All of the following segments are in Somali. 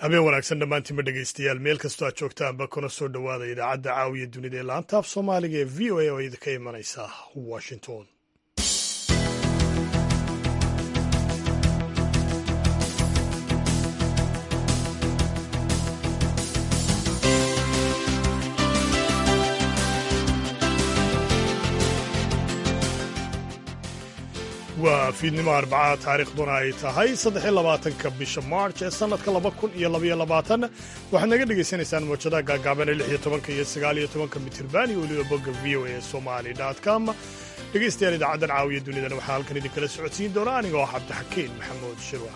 habeen wanaagsan dhammaantiinba dhegaystayaal meel kastoo aad joogtaanba kuna soo dhowaada idaacadda caawiya dunida ee laanta af soomaaliga ee v o a oo idinka imanaysa washington waa fiidnimo arbacaa taariikhduna ay tahay saddex iyo labaatanka bisha march ee sannadka laba kun iyo labaiyo labaatan waxaad naga dhegaysanaysaan mawjadaha gaagaaban ee lix iyo tobanka iyo sagaal iyo tobanka mitirban iyo weliba bogga v o a somali com dhegaystayaal idaacaddan caawiya dunidana waxaa halkan idinkala socodsiin doona aniga oo cabdixakiin maxamuud shirwa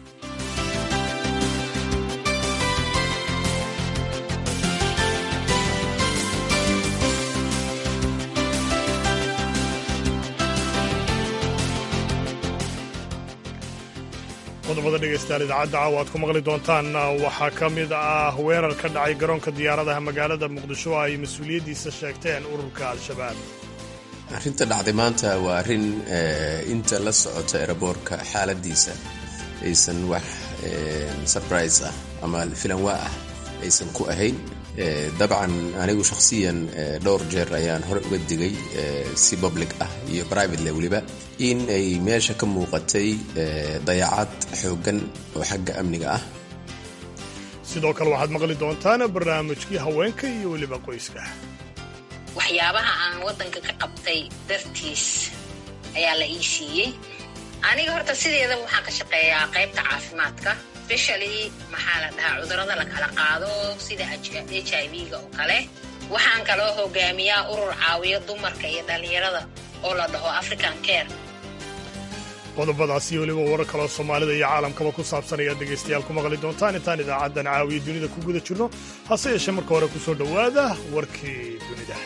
qodobada dhegaystayaal idaacadda caawa aad ku maqli doontaan waxaa ka mid ah weerar ka dhacay garoonka diyaaradaha magaalada muqdisho oo ay mas-uuliyaddiisa sheegteen ururka al-shabaab arrinta dhacday maanta waa arrin inta la socota eraboorka xaaladiisa aysan wax surprise ah ama filanwaa ah aysan ku ahayn dabcan anigu shakhsiyan dhowr jeer ayaan hore uga digay si public ah iyo privatele weliba in ay meesha ka muuqatay dayacad xooggan oo xagga amniga ah sidoo kale waxaad maqli doontaan barnaamijkii haweenka iyo weliba qoyska waxyaabaha aan waddanka ka qabtay dartiis ayaa la ii siiyey aniga horta sideedaba waxaan ka shaqeeyaa qaybta caafimaadka especially maxaa la dhahaa cudurrada la kala qaado sida h i v-ga oo kale waxaan kaloo hogaamiyaa urur caawiyo dumarka iyo dhallinyarada oo la dhaho african care qodobadaas iyo weliba warar kaloo soomaalida iyo caalamkaba ku saabsan ayaad dhegaystayaal ku maqli doontaan intaan idaacaddan caawiya dunida ku guda jirno hase yeeshee marka hore ku soo dhowaada warkii dunida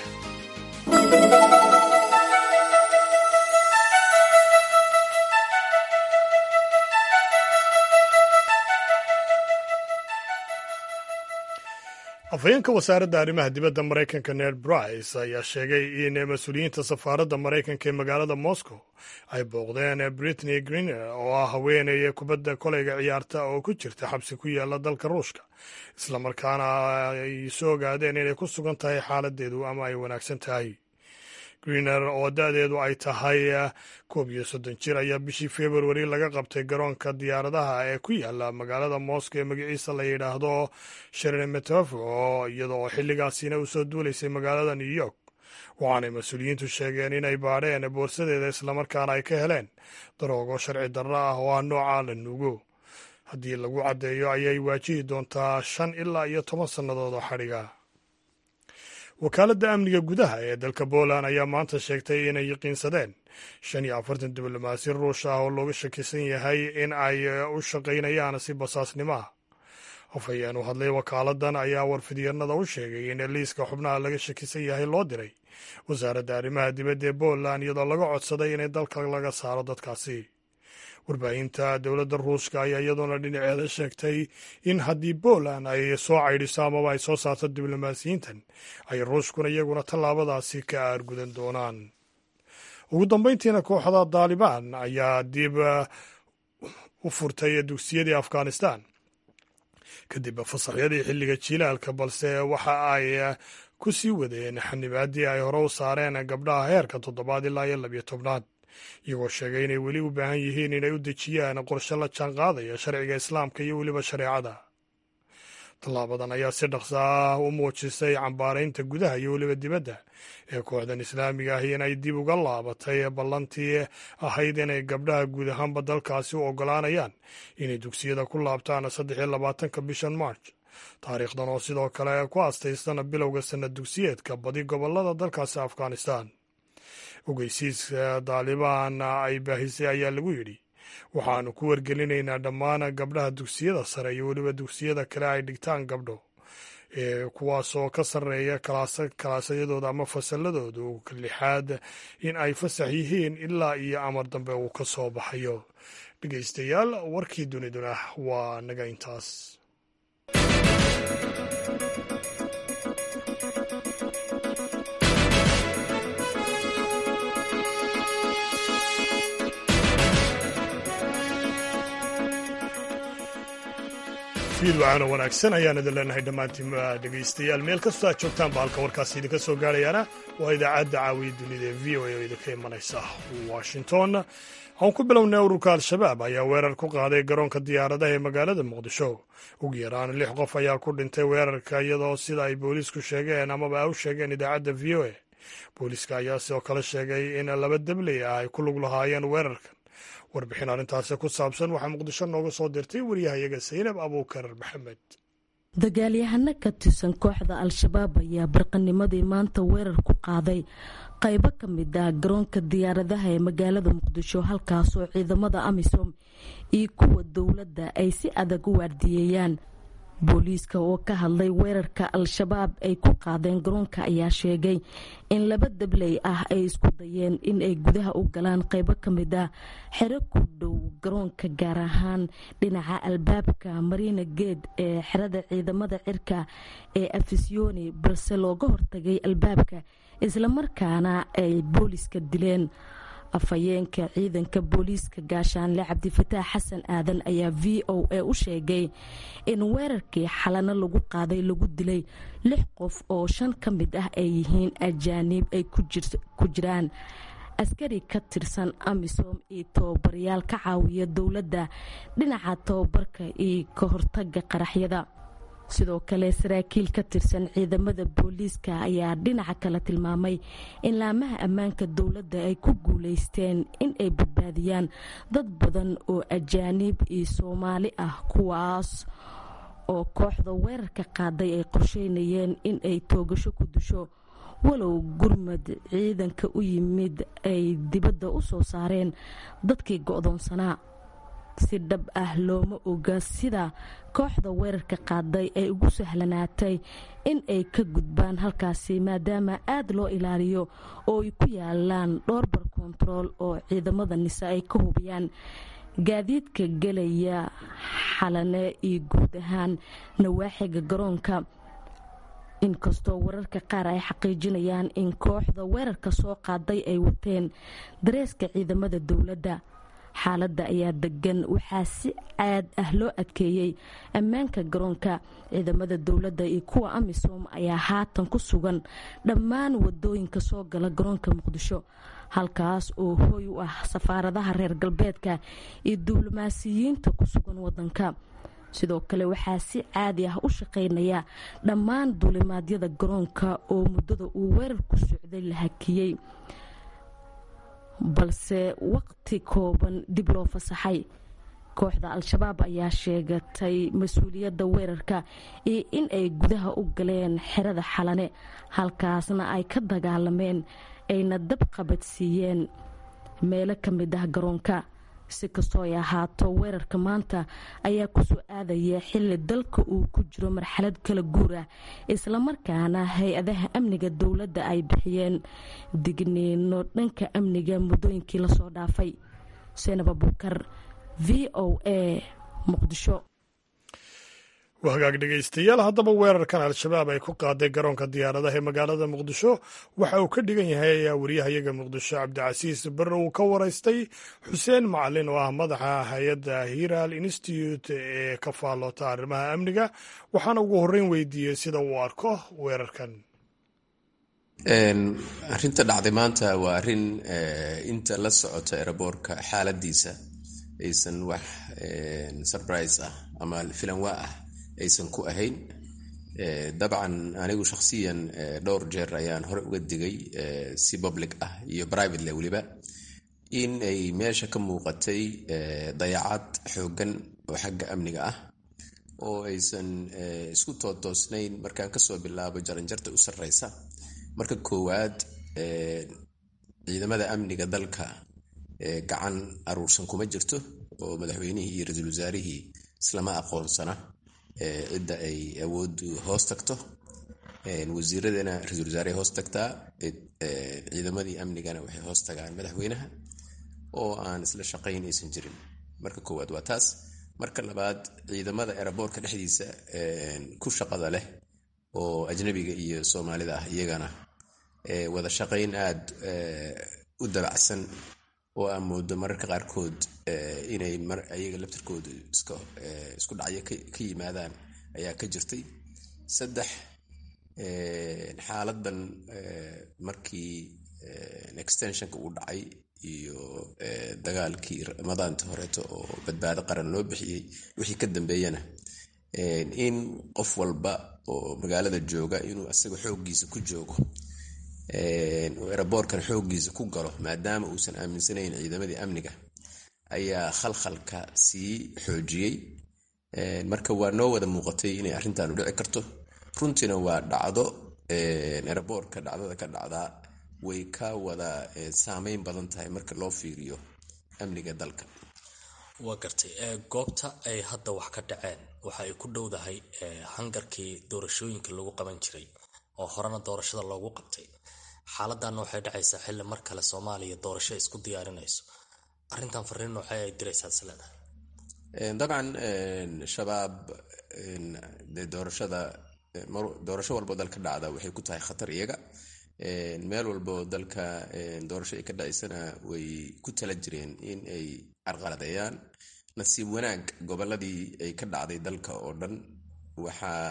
afhayeenka wasaaradda arrimaha dibadda maraykanka ned brice ayaa sheegay in mas-uuliyiinta safaaradda maraykanka ee magaalada moscow ay booqdeen britney greener oo ah haweeney kubadda koleyga ciyaarta oo ku jirta xabsi ku yaala dalka ruushka islamarkaana ay soo ogaadeen inay ku sugan tahay xaaladeedu ama ay wanaagsan tahay greener oo da-deedu ay tahay koob iyo soddon jir ayaa bishii februari laga qabtay garoonka diyaaradaha ee ku yaala magaalada moscow ee magaciisa la yidhaahdo sheremetofo iyadoo xilligaasina u soo duulaysay magaalada new york waxaanay mas-uuliyiintu sheegeen inay baadheen boorsadeeda islamarkaana ay ka heleen daroogo sharci darro ah oo ah noocaa la nuugo haddii lagu caddeeyo ayay waajihi doontaa shan ilaa iyo toban sannadood oo xadhiga wakaaladda amniga gudaha ee dalka poland ayaa maanta sheegtay inay yaqiinsadeen shan iyo afartan diblomaasi ruush ah oo looga shakisan yahay in ay u shaqaynayaan si basaasnimo ah afhayeen u hadlay wakaaladdan ayaa warfidyanada u sheegay in liiska xubnaha laga shakisan yahay loo diray wasaaradda arrimaha dibadda ee poland iyadoo laga codsaday inay dalka laga saaro dadkaasi warbaahinta dowladda ruushka ayaa iyadoona dhinaceeda sheegtay in haddii poland ay soo caydhiso amaba ay soo saarto diblomaasiyiintan ay ruushkuna iyaguna tallaabadaasi ka aargudan doonaan ugu dambayntiina kooxda daalibaan ayaa dib u furtay dugsiyadii afghanistan kadib fasaxyadii xilliga jilaalka balse waxa ay ku sii wadeen xanibaaddii ay hore u saareen gabdhaha heerka toddobaad ilaa iyo labiyo tobnaad iyagoo sheegay inay weli u baahan yihiin inay u dejiyaan qorshe la jaan qaadaya sharciga islaamka iyo weliba shareecada tallaabadan ayaa si dhaqso ah u muujisay cambaaraynta gudaha iyo weliba dibadda ee kooxdan islaamiga ah inay dib uga laabatay ballantii ahayd inay gabdhaha guud ahaanba dalkaasi u oggolaanayaan inay dugsiyada ku laabtaan saddex iyo labaatanka bishan march taariikhdan oo sidoo kale ku astaystana bilowga sanad dugsiyeedka badi gobollada dalkaasi afghanistan ogeysiiska daalibaan ay baahisay ayaa lagu yidhi waxaannu ku wargelinaynaa dhammaan gabdhaha dugsiyada sare iyo weliba dugsiyada kale ay dhigtaan gabdho ee kuwaasoo ka sarreeya kalaasyadooda ama fasalladoodu lixaad in ay fasax yihiin ilaa iyo amar dambe uu ka soo baxayo dhegaystayaal warkii duniduna waa naga intaas fiid wacaana wanaagsan ayaan idin leenahay dhammaantiin dhegaystayaal meel kastoo aad joogtaan ba halka warkaasi idinka soo gaarayaana waa idaacadda caawiya dunida ee v o a oo idinka imanaysa washington aan ku bilownay ururka al-shabaab ayaa weerar ku qaaday garoonka diyaaradaha ee magaalada muqdisho ugu yaraan lix qof ayaa ku dhintay weerarka iyadoo sida ay booliisku sheegeen amaba ay u sheegeen idaacadda v o a booliiska ayaa sidoo kale sheegay in laba debley ah ay ku lug lahaayeen weerarkan warbixin arrintaasi ku saabsan waxaa muqdisho nooga soo dirtay waryahayaga saynab abuukar maxamed dagaalyahano ka tirsan kooxda al-shabaab ayaa barqanimadii maanta weerar ku qaaday qaybo ka mid ah garoonka diyaaradaha ee magaalada muqdisho halkaasoo ciidamada amisom iyo kuwa dowladda ay si adag u waardiyeeyaan booliiska oo ka hadlay weerarka al-shabaab ay ku qaadeen garoonka ayaa sheegay in laba dabley ah ay isku dayeen in ay gudaha u galaan qaybo ka mid ah xero ku dhow garoonka gaar ahaan dhinaca albaabka marina geed ee xerada ciidamada cirka ee afisyooni balse looga hortagay albaabka islamarkaana ay booliiska dileen afhayeenka ciidanka booliiska gaashaanle cabdifataax xasan aadan ayaa v o a u sheegay in weerarkii xalano lagu qaaday lagu dilay lix qof oo shan ka mid ah ay yihiin ajaaniib ay ku jiraan askari ka tirsan amisom iyo tababarayaal ka caawiya dowladda dhinaca tababarka iyo ka hortaga qaraxyada sidoo kale saraakiil ka tirsan ciidamada booliiska ayaa dhinaca kale tilmaamay in laamaha ammaanka dowladda ay ku guuleysteen in ay badbaadiyaan dad badan oo ajaaniib iyo soomaali ah kuwaas oo kooxda weerarka qaaday ay qorsheynayeen in ay toogasho ku disho walow gurmad ciidanka u yimid ay dibadda u soo saareen dadkii go-doonsanaa si dhab ah looma oga sida kooxda weerarka qaaday ay ugu sahlanaatay in ay ka gudbaan halkaasi maadaama aad loo ilaaliyo oo ay ku yaalaan dhowr bar kontarool oo ciidamada nise ay ka hubiyaan gaadiidka gelaya xalane iyo guud ahaan nawaaxiga garoonka inkastoo wararka qaar ay xaqiijinayaan in kooxda weerarka soo qaaday ay wateen dareeska ciidamada dowladda xaaladda ayaa degan waxaa si caad ah loo adkeeyey ammaanka garoonka ciidamada dowladda iyo kuwa amisom ayaa haatan ku sugan dhammaan wadooyinka soo gala garoonka muqdisho halkaas oo hooy u ah safaaradaha reer galbeedka iyo diblomaasiyiinta ku sugan wadanka sidoo kale waxaa si caadi ah u shaqaynaya dhammaan duulimaadyada garoonka oo muddada uu weerarku socday la hakiyey balse waqti kooban dib loo fasaxay kooxda al-shabaab ayaa sheegatay mas-uuliyadda weerarka iyo in ay gudaha u galeen xerada xalane halkaasna ay ka dagaalameen ayna dab qabadsiiyeen meelo ka mid ah garoonka si kastoo ay ahaato weerarka maanta ayaa kusoo aadaya xili dalka uu ku jiro marxalad kala guur ah islamarkaana hay-adaha amniga dowladda ay bixiyeen digniino dhanka amniga muddooyinkii lasoo dhaafay seenab abuukar v o a muqdisho waa hagaag dhegaystayaal haddaba weerarkan al-shabaab ay ku qaaday garoonka diyaaradaha ee magaalada muqdisho waxa uu ka dhigan yahay ayaa wariyahayaga muqdisho cabdicasiis barre uu ka waraystay xuseen macalin oo ah madaxa hay-adda hiral institute ee ka faalloota arrimaha amniga waxaana ugu horreyn weydiiyey sida uu arko weerarkan arrinta dhacday maanta waa arrin inta la socota eraboorka xaaladiisa aysan wax surprise ah ama filanwaa ah aysan ku ahayn dabcan anigu shakhsiyan dhowr jeer ayaan hore uga digay si public ah iyo privatele weliba in ay meesha ka muuqatay dayacad xooggan oo xagga amniga ah oo aysan isku tootoosnayn markaan kasoo bilaabo jaranjarta u sarreysa marka koowaad ciidamada amniga dalka gacan aruursan kuma jirto oo madaxweynihii iyo ra-iisul wasaarihii islama aqoonsana cidda ay awooddu hoos tagto wasiiradana ra-isul wasaarey hoos tagtaa ciidamadii amnigana waxay hoos tagaan madaxweynaha oo aan isla shaqayn aysan jirin marka koowaad waa taas marka labaad ciidamada eraboorka dhexdiisa ku shaqada leh oo ajnabiga iyo soomaalida ah iyagana wada shaqayn aada u dabacsan oo aan moodo mararka qaarkood inay ayaga laftirkooda isku dhacyo ka yimaadaan ayaa ka jirtay saddex xaaladan markii extensionka uu dhacay iyo dagaalkii ramadaanta horeeto oo badbaado qaran loo bixiyey wixii ka dambeeyana in qof walba oo magaalada jooga inuu isaga xooggiisa ku joogo oo eraboorkan xooggiisa ku galo maadaama uusan aaminsanayn ciidamadii amniga ayaa khalkhalka sii xoojiyey marka waa noo wada muuqatay inay arrintan u dhici karto runtiina waa dhacdo eraboorka dhacdada ka dhacdaa way ka wada saameyn badan tahay marka loo fiiriyo amniga dalka waa gartay goobta ay hadda wax ka dhaceen waxa ay ku dhowdahay hangarkii doorashooyinka lagu qaban jiray oo horena doorashada loogu qabtay xaaladanna waxay dhacaysaa xilli mar kale soomaaliya doorasho isku diyaarinayso arrintan fariin noocee ay diraysaa isleedahay dabcan shabaab dee doorashada doorasho walboo dalka dhacda waxay ku tahay khatar iyaga meel walboo dalka doorasho ay ka dhacaysana way ku tala jireen in ay carqaladeeyaan nasiib wanaag goboladii ay ka dhacday dalka oo dhan waxaa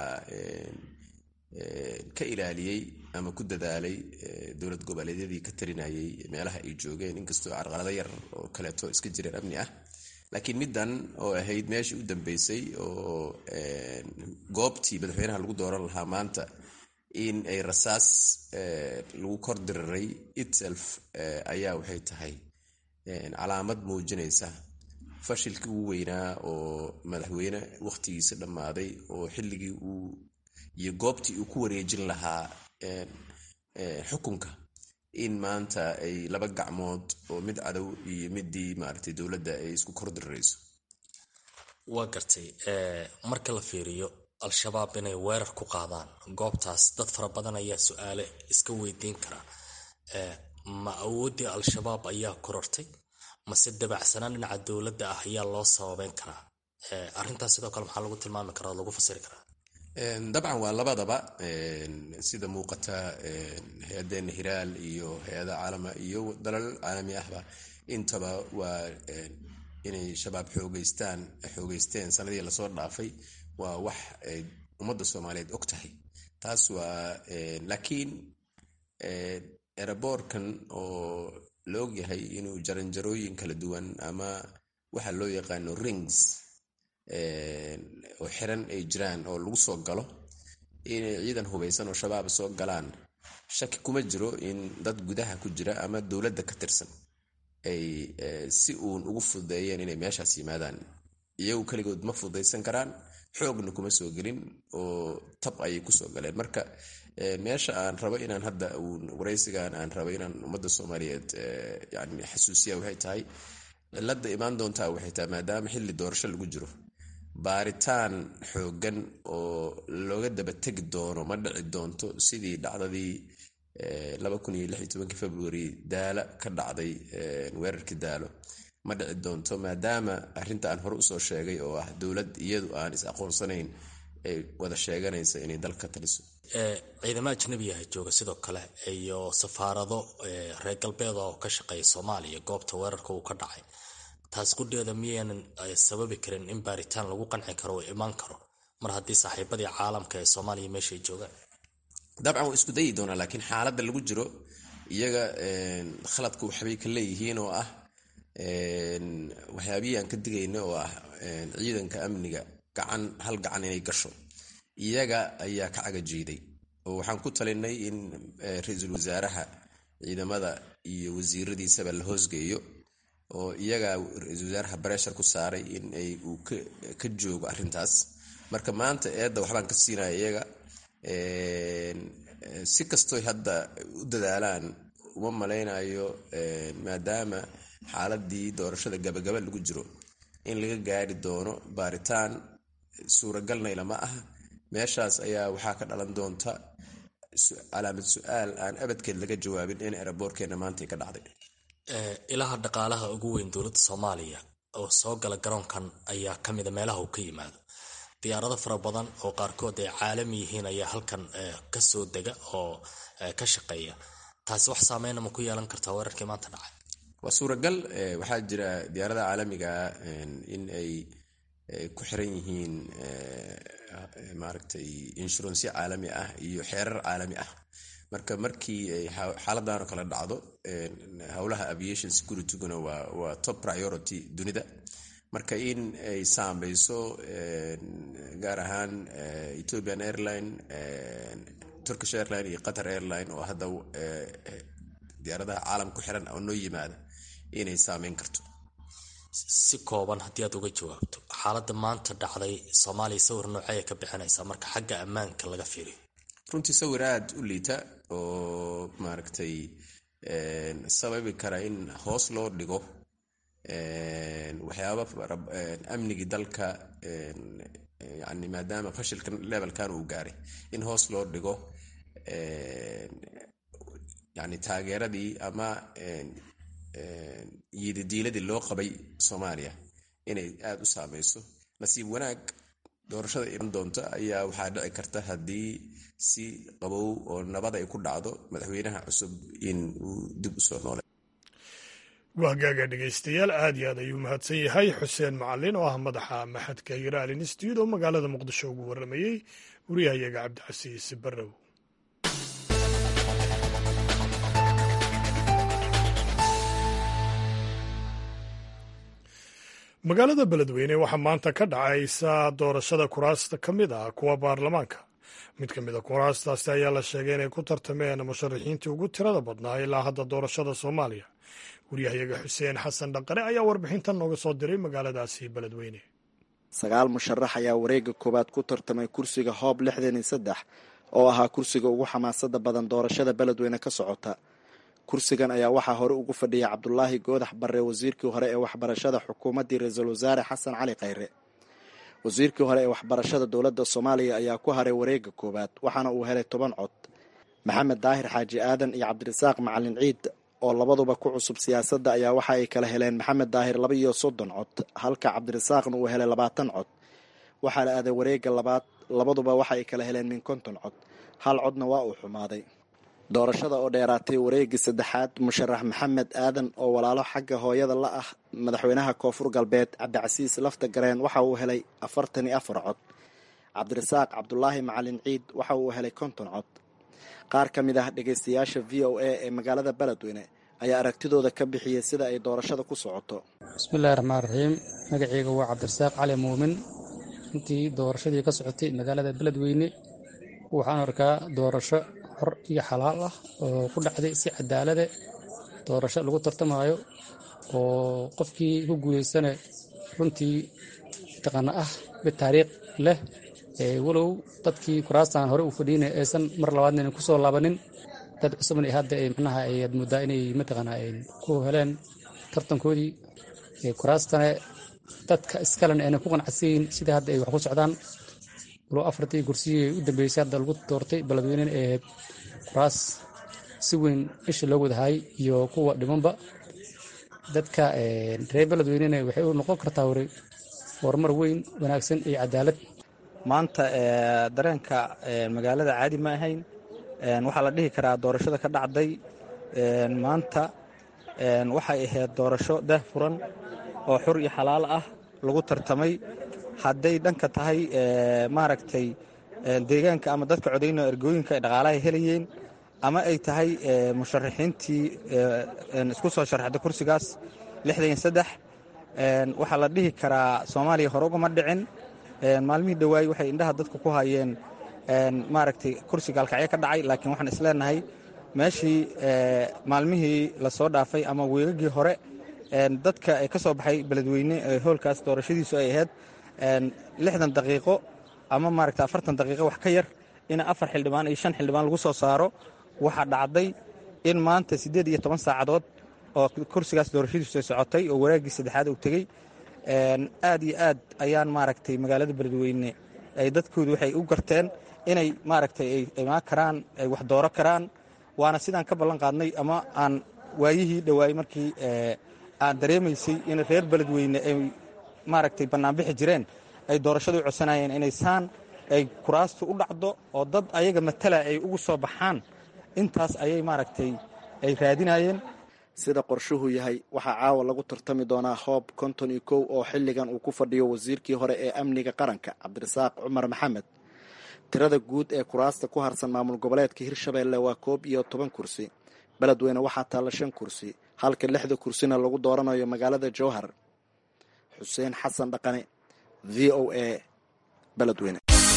ka ilaaliyey ama ku dadaalay dowlad goboleedyadii ka talinayay meelaha ay joogeen inkastoo carqalado yar oo kaleeto iska jireen amni ah laakiin middan oo ahayd meeshii u dambeysay oo goobtii madaxweynaha lagu dooran lahaa maanta in ay rasaas lagu kor diriray itself ayaa waxay tahay calaamad muujinaysa fashilkii ugu weynaa oo madaxweyne wakhtigiisa dhammaaday oo xilligii uu iyo goobtii uu ku wareejin lahaa xukunka in maanta ay laba gacmood oo mid cadow iyo midii maaragtay dowladda ay isku kor dirirayso waa gartay marka la fiiriyo al-shabaab inay weerar ku qaadaan goobtaas dad fara badan ayaa su-aale iska weydiin karaa ma awooddii al-shabaab ayaa korortay mase dabacsanaan dhinaca dowladda ah ayaa loo sababeyn karaa arrintaas sidoo kale maxaa lagu tilmaami karaa oo lagu fasiri karaa dabcan waa labadaba sida muuqata hay-adeena hiraal iyo hay-ada caalama iyo dalal caalami ahba intaba waa inay shabaab xoogeystaan xoogeysteen sanadii lasoo dhaafay waa wax ay ummadda soomaaliyeed og tahay taas waa laakiin eraboorkan oo la ogyahay inuu jaranjarooyin kala duwan ama waxa loo yaqaano rings oo xiran ay jiraan oo lagu soo galo inay ciidan hubaysan oo shabaab soo galaan shaki kuma jiro in dad gudaha ku jira ama dowladda ka tirsan ay si uun ugu fududeeyeen inay meeshaas yimaadaan iyagu keligood ma fududaysan karaan xoogna kuma soo gelin oo tab ayay kusoo galeen marka meesha aan rabo inaan hadda uun waraysigan aan rabo inaan ummadda soomaaliyeed yani xasuusiya waxay tahay cilada imaan doontaa waxay tahay maadaama xilli doorasho lagu jiro baaritaan xoogan oo looga daba tegi doono ma dhici doonto sidii dhacdadii februari daala ka dhacday weerarkii daalo ma dhici doonto maadaama arrinta aan hore usoo sheegay oo ah dowlad iyadu aan is aqoonsanayn ay wada sheeganaysa inay dalka taliso ciidamo ajnabiyaha jooga sidoo kale iyo safaarado reer galbeeda oo ka shaqeeya soomaaliya goobta weerarka uu ka dhacay taas qudheeda miyaynan sababi karin in baaritaan lagu qanci karo oo imaan karo mar haddii saaxiibadii caalamka ee soomaaliya meesha ay joogaan dabcan waa isku dayi doonaa laakiin xaaladda lagu jiro iyaga khaladka waxbay ka leeyihiin oo ah waxyaabihii aan ka digayna oo ah ciidanka amniga gacan hal gacan inay gasho iyaga ayaa ka cagajiiday oo waxaan ku talinay in ra-iisul wasaaraha ciidamada iyo wasiiradiisaba la hoosgeeyo oo iyaga ra-iisul wasaaraha bareshar ku saaray in ay uu ka joogo arrintaas marka maanta eedda waxbaan ka siinaya iyaga si kastoy hadda u dadaalaan uma malaynayo maadaama xaaladii doorashada gabagaba lagu jiro in laga gaari doono baaritaan suuragalnayla ma aha meeshaas ayaa waxaa ka dhalan doonta calaamad su-aal aan abadkeed laga jawaabin in eraboorkeena maanta ka dhacday ilaha dhaqaalaha ugu weyn dowladda soomaaliya oo soo gala garoonkan ayaa ka mida meelaha uu ka yimaado diyaarado fara badan oo qaarkood ay caalami yihiin ayaa halkan kasoo dega oo ka shaqeeya taasi wax saameyna ma ku yeelan kartaa weerarkii maanta dhacay waa suuragal waxaa jira diyaaradaha caalamiga in ay ku xiran yihiin maaragtay inshuransiyo caalami ah iyo xeerar caalami ah marka markii ay xaaladan oo kale dhacdo howlaha aviation securityguna waa top priority dunida marka in ay saameyso gaar ahaan ethiopian airline turkish airline iyo qatar airline oo hadda diyaaradaha caalam ku xiran oo noo yimaada inay saameyn karto si kooban haddii aad uga jawaabto xaaladda maanta dhacday soomaaliya sawir noocey ka bixinaysaa marka xagga ammaanka laga fiiriyo runtii sawir aada u liita oo maaragtay sababi kara in hoos loo dhigo waxyaaba amnigii dalka yani maadaama fashilka levelkan uu gaaray in hoos loo dhigo yani taageeradii ama yiididiiladii loo qabay soomaaliya inay aada u saameyso nasiib wanaag doorashada iman doonta ayaa waxaa dhici karta haddii si qabow oo nabad ay ku dhacdo madaxweynaha cusub in uu dib usoo noole wahgaaga dhegaystayaal aad iyo aad ayuu mahadsan yahay xuseen macalin oo ah madaxa maxadka yiraal institute oo magaalada muqdisho ugu waramayey wariyahayaga cabdicasiis barrow magaalada beledweyne waxaa maanta ka dhacaysa doorashada kuraasta ka mid ah kuwa baarlamaanka mid ka mid a kuraastaasi ayaa la sheegay inay ku tartameen musharaxiintii ugu tirada badnaa ilaa hadda doorashada soomaaliya waryahayaga xuseen xasan dhaqare ayaa warbixintan nooga soo diray magaaladaasi beledweyne sagaal musharax ayaa wareega koowaad ku tartamay kursiga hoob lixdan iyo saddex oo ahaa kursiga ugu xamaasada badan doorashada beledweyne ka socota kursigan ayaa waxaa hore ugu fadhiyay cabdulaahi goodax barre wasiirkii hore ee waxbarashada xukuumaddii ra-iisul wasaare xasan cali khayre wasiirkii hore ee waxbarashada dowladda soomaaliya ayaa ku haray wareega koowaad waxaana uu helay toban cod maxamed daahir xaaji aadan iyo cabdirasaaq macalin ciid oo labaduba ku cusub siyaasadda ayaa waxa ay kala heleen maxamed daahir laba iyo soddon cod halka cabdirasaaqna uu helay labaatan cod waxaa la aaday wareega labaad labaduba waxa ay kala heleen min konton cod hal codna waa uu xumaaday doorashada oo dheeraatay wareegii saddexaad musharax maxamed aadan oo walaalo xagga hooyada la ah madaxweynaha koonfur galbeed cabdicasiis lafta gareen waxa uu helay afartan iyo afar cod cabdirasaaq cabdulaahi macalin ciid waxa uu helay konton cod qaar ka mid ah dhegaystayaasha v o a ee magaalada beledweyne ayaa aragtidooda ka bixiyey sida ay doorashada ku socoto bismillahi raxmaan raxiim magaceyga waa cabdirasaaq cali muumin intii doorashadii ka socotay magaalada beledweyne waxaan arkaa doorasho xor iyo xalaal ah oo ku dhacday si cadaalade doorasho lagu tartamaayo oo qofkii ku guuleysana runtii taqana ah mid taariikh leh walow dadkii kuraastan hore u fadhiina aysan mar labaadna ku soo laabanin dad cusubna hadda manaha ayaad moodaa inay mataqaana ku heleen tartankoodii kuraastana dadka iskalena ayna ku qanacsayin sida hadda ay wax ku socdaan walow afartii kursiyii u dambeysay hadda lagu doortay beledweynena ee ahayd kuraas si weyn isha loo wadahay iyo kuwa dhimanba dadka reer beledweynena waxay u noqon kartaa wari horumar weyn wanaagsan iyo cadaalad maanta dareenka magaalada caadi ma ahayn waxaa la dhihi karaa doorashada ka dhacday maanta waxay ahayd doorasho daah furan oo xur iyo xalaal ah lagu tartamay hadday dhanka tahay maaragtay deegaanka ama dadka codayno ergooyinka ay dhaqaalaha helayeen ama ay tahay musharaxiintii isku soo sharaxday kursigaas lixdan saddex waxaa la dhihi karaa soomaaliya hore ugama dhicin maalmihii dhawaay waxay indhaha dadku ku hayeen maaragtay kursiga alkacyo ka dhacay laakiin waxaan isleenahay meeshii maalmihii lasoo dhaafay ama weegagii hore dadka ka soo baxay beledweyne hoolkaas doorashadiisu ay ahayd lixdan daqiiqo ama maaragta afartan daqiiqo wax ka yar in afar xildhibaan iyo shan xildhibaan lagu soo saaro waxaa dhacday in maanta siddeed iyo toban saacadood oo kursigaas doorashadiisu ay socotay oo waraagii saddexaad uu tegey aad iyo aad ayaan maaragtay magaalada beledweyne ay dadkoodu waxay u garteen inay maaragtay ay imaan karaan ay wax dooro karaan waana sidaan ka ballan qaadnay ama aan waayihii dhowaayey markii aan dareemaysay in reer beledweyne ay maaragtay bannaanbixi jireen ay doorashada u codsanayeen inay saan ay kuraastu u dhacdo oo dad ayaga matala ay ugu soo baxaan intaas ayay maaragtay ay raadinayeen sida qorshuhu yahay waxaa caawa lagu tartami doonaa hoob konton iyo kow oo xilligan uu ku fadhiyo wasiirkii hore ee amniga qaranka cabdirasaaq cumar maxamed tirada guud ee kuraasta ku harsan maamul goboleedka hirshabeelle waa koob iyo toban kursi beledweyne waxaa taalla shan kursi halka lixda kursina lagu dooranayo magaalada jowhar xuseen xasan dhaqane v o a beledweyne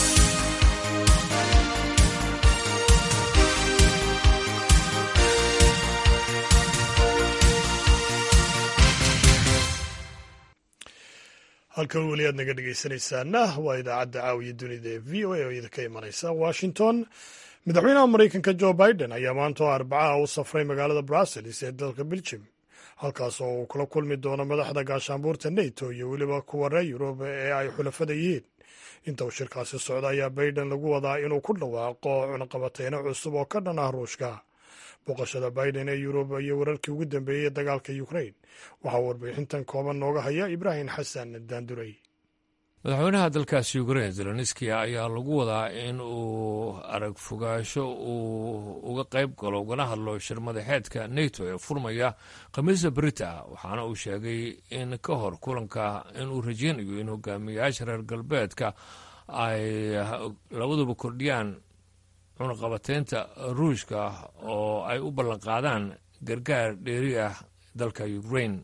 halka weli aad naga dhegaysanaysaana waa idaacadda caawiya dunida ee v o a oo idinka imanaysa washington madaxweynaha maraykanka jo biden ayaa maanta oo arbacaha u safray magaalada brussels ee dalka belgium halkaas oo uu kula kulmi doono madaxda gaashaanbuurta neto iyo weliba kuwa reer yurub ee ay xulafada yihiin inta uu shirkaasi socda ayaa biden lagu wadaa inuu ku dhawaaqo cunaqabateyno cusub oo ka dhan ah ruushka booqashada biden ee yurub iyo wararkii ugu dambeeyey ee dagaalka ukrain waxaa warbixintan kooban nooga haya ibraahim xasan daanduray madaxweynaha dalkaasi ukrain zelenski ayaa lagu wadaa in uu arag fogaasho uu uga qayb galo ugana hadlo shir madaxeedka neto ee furmaya khamiista brita waxaana uu sheegay in ka hor kulanka inuu rajeynayo in hogaamiyayaasha reer galbeedka ay labaduba kordhiyaan cunaqabateynta ruushka oo ay u ballanqaadaan gargaar dheeri ah dalka ukrain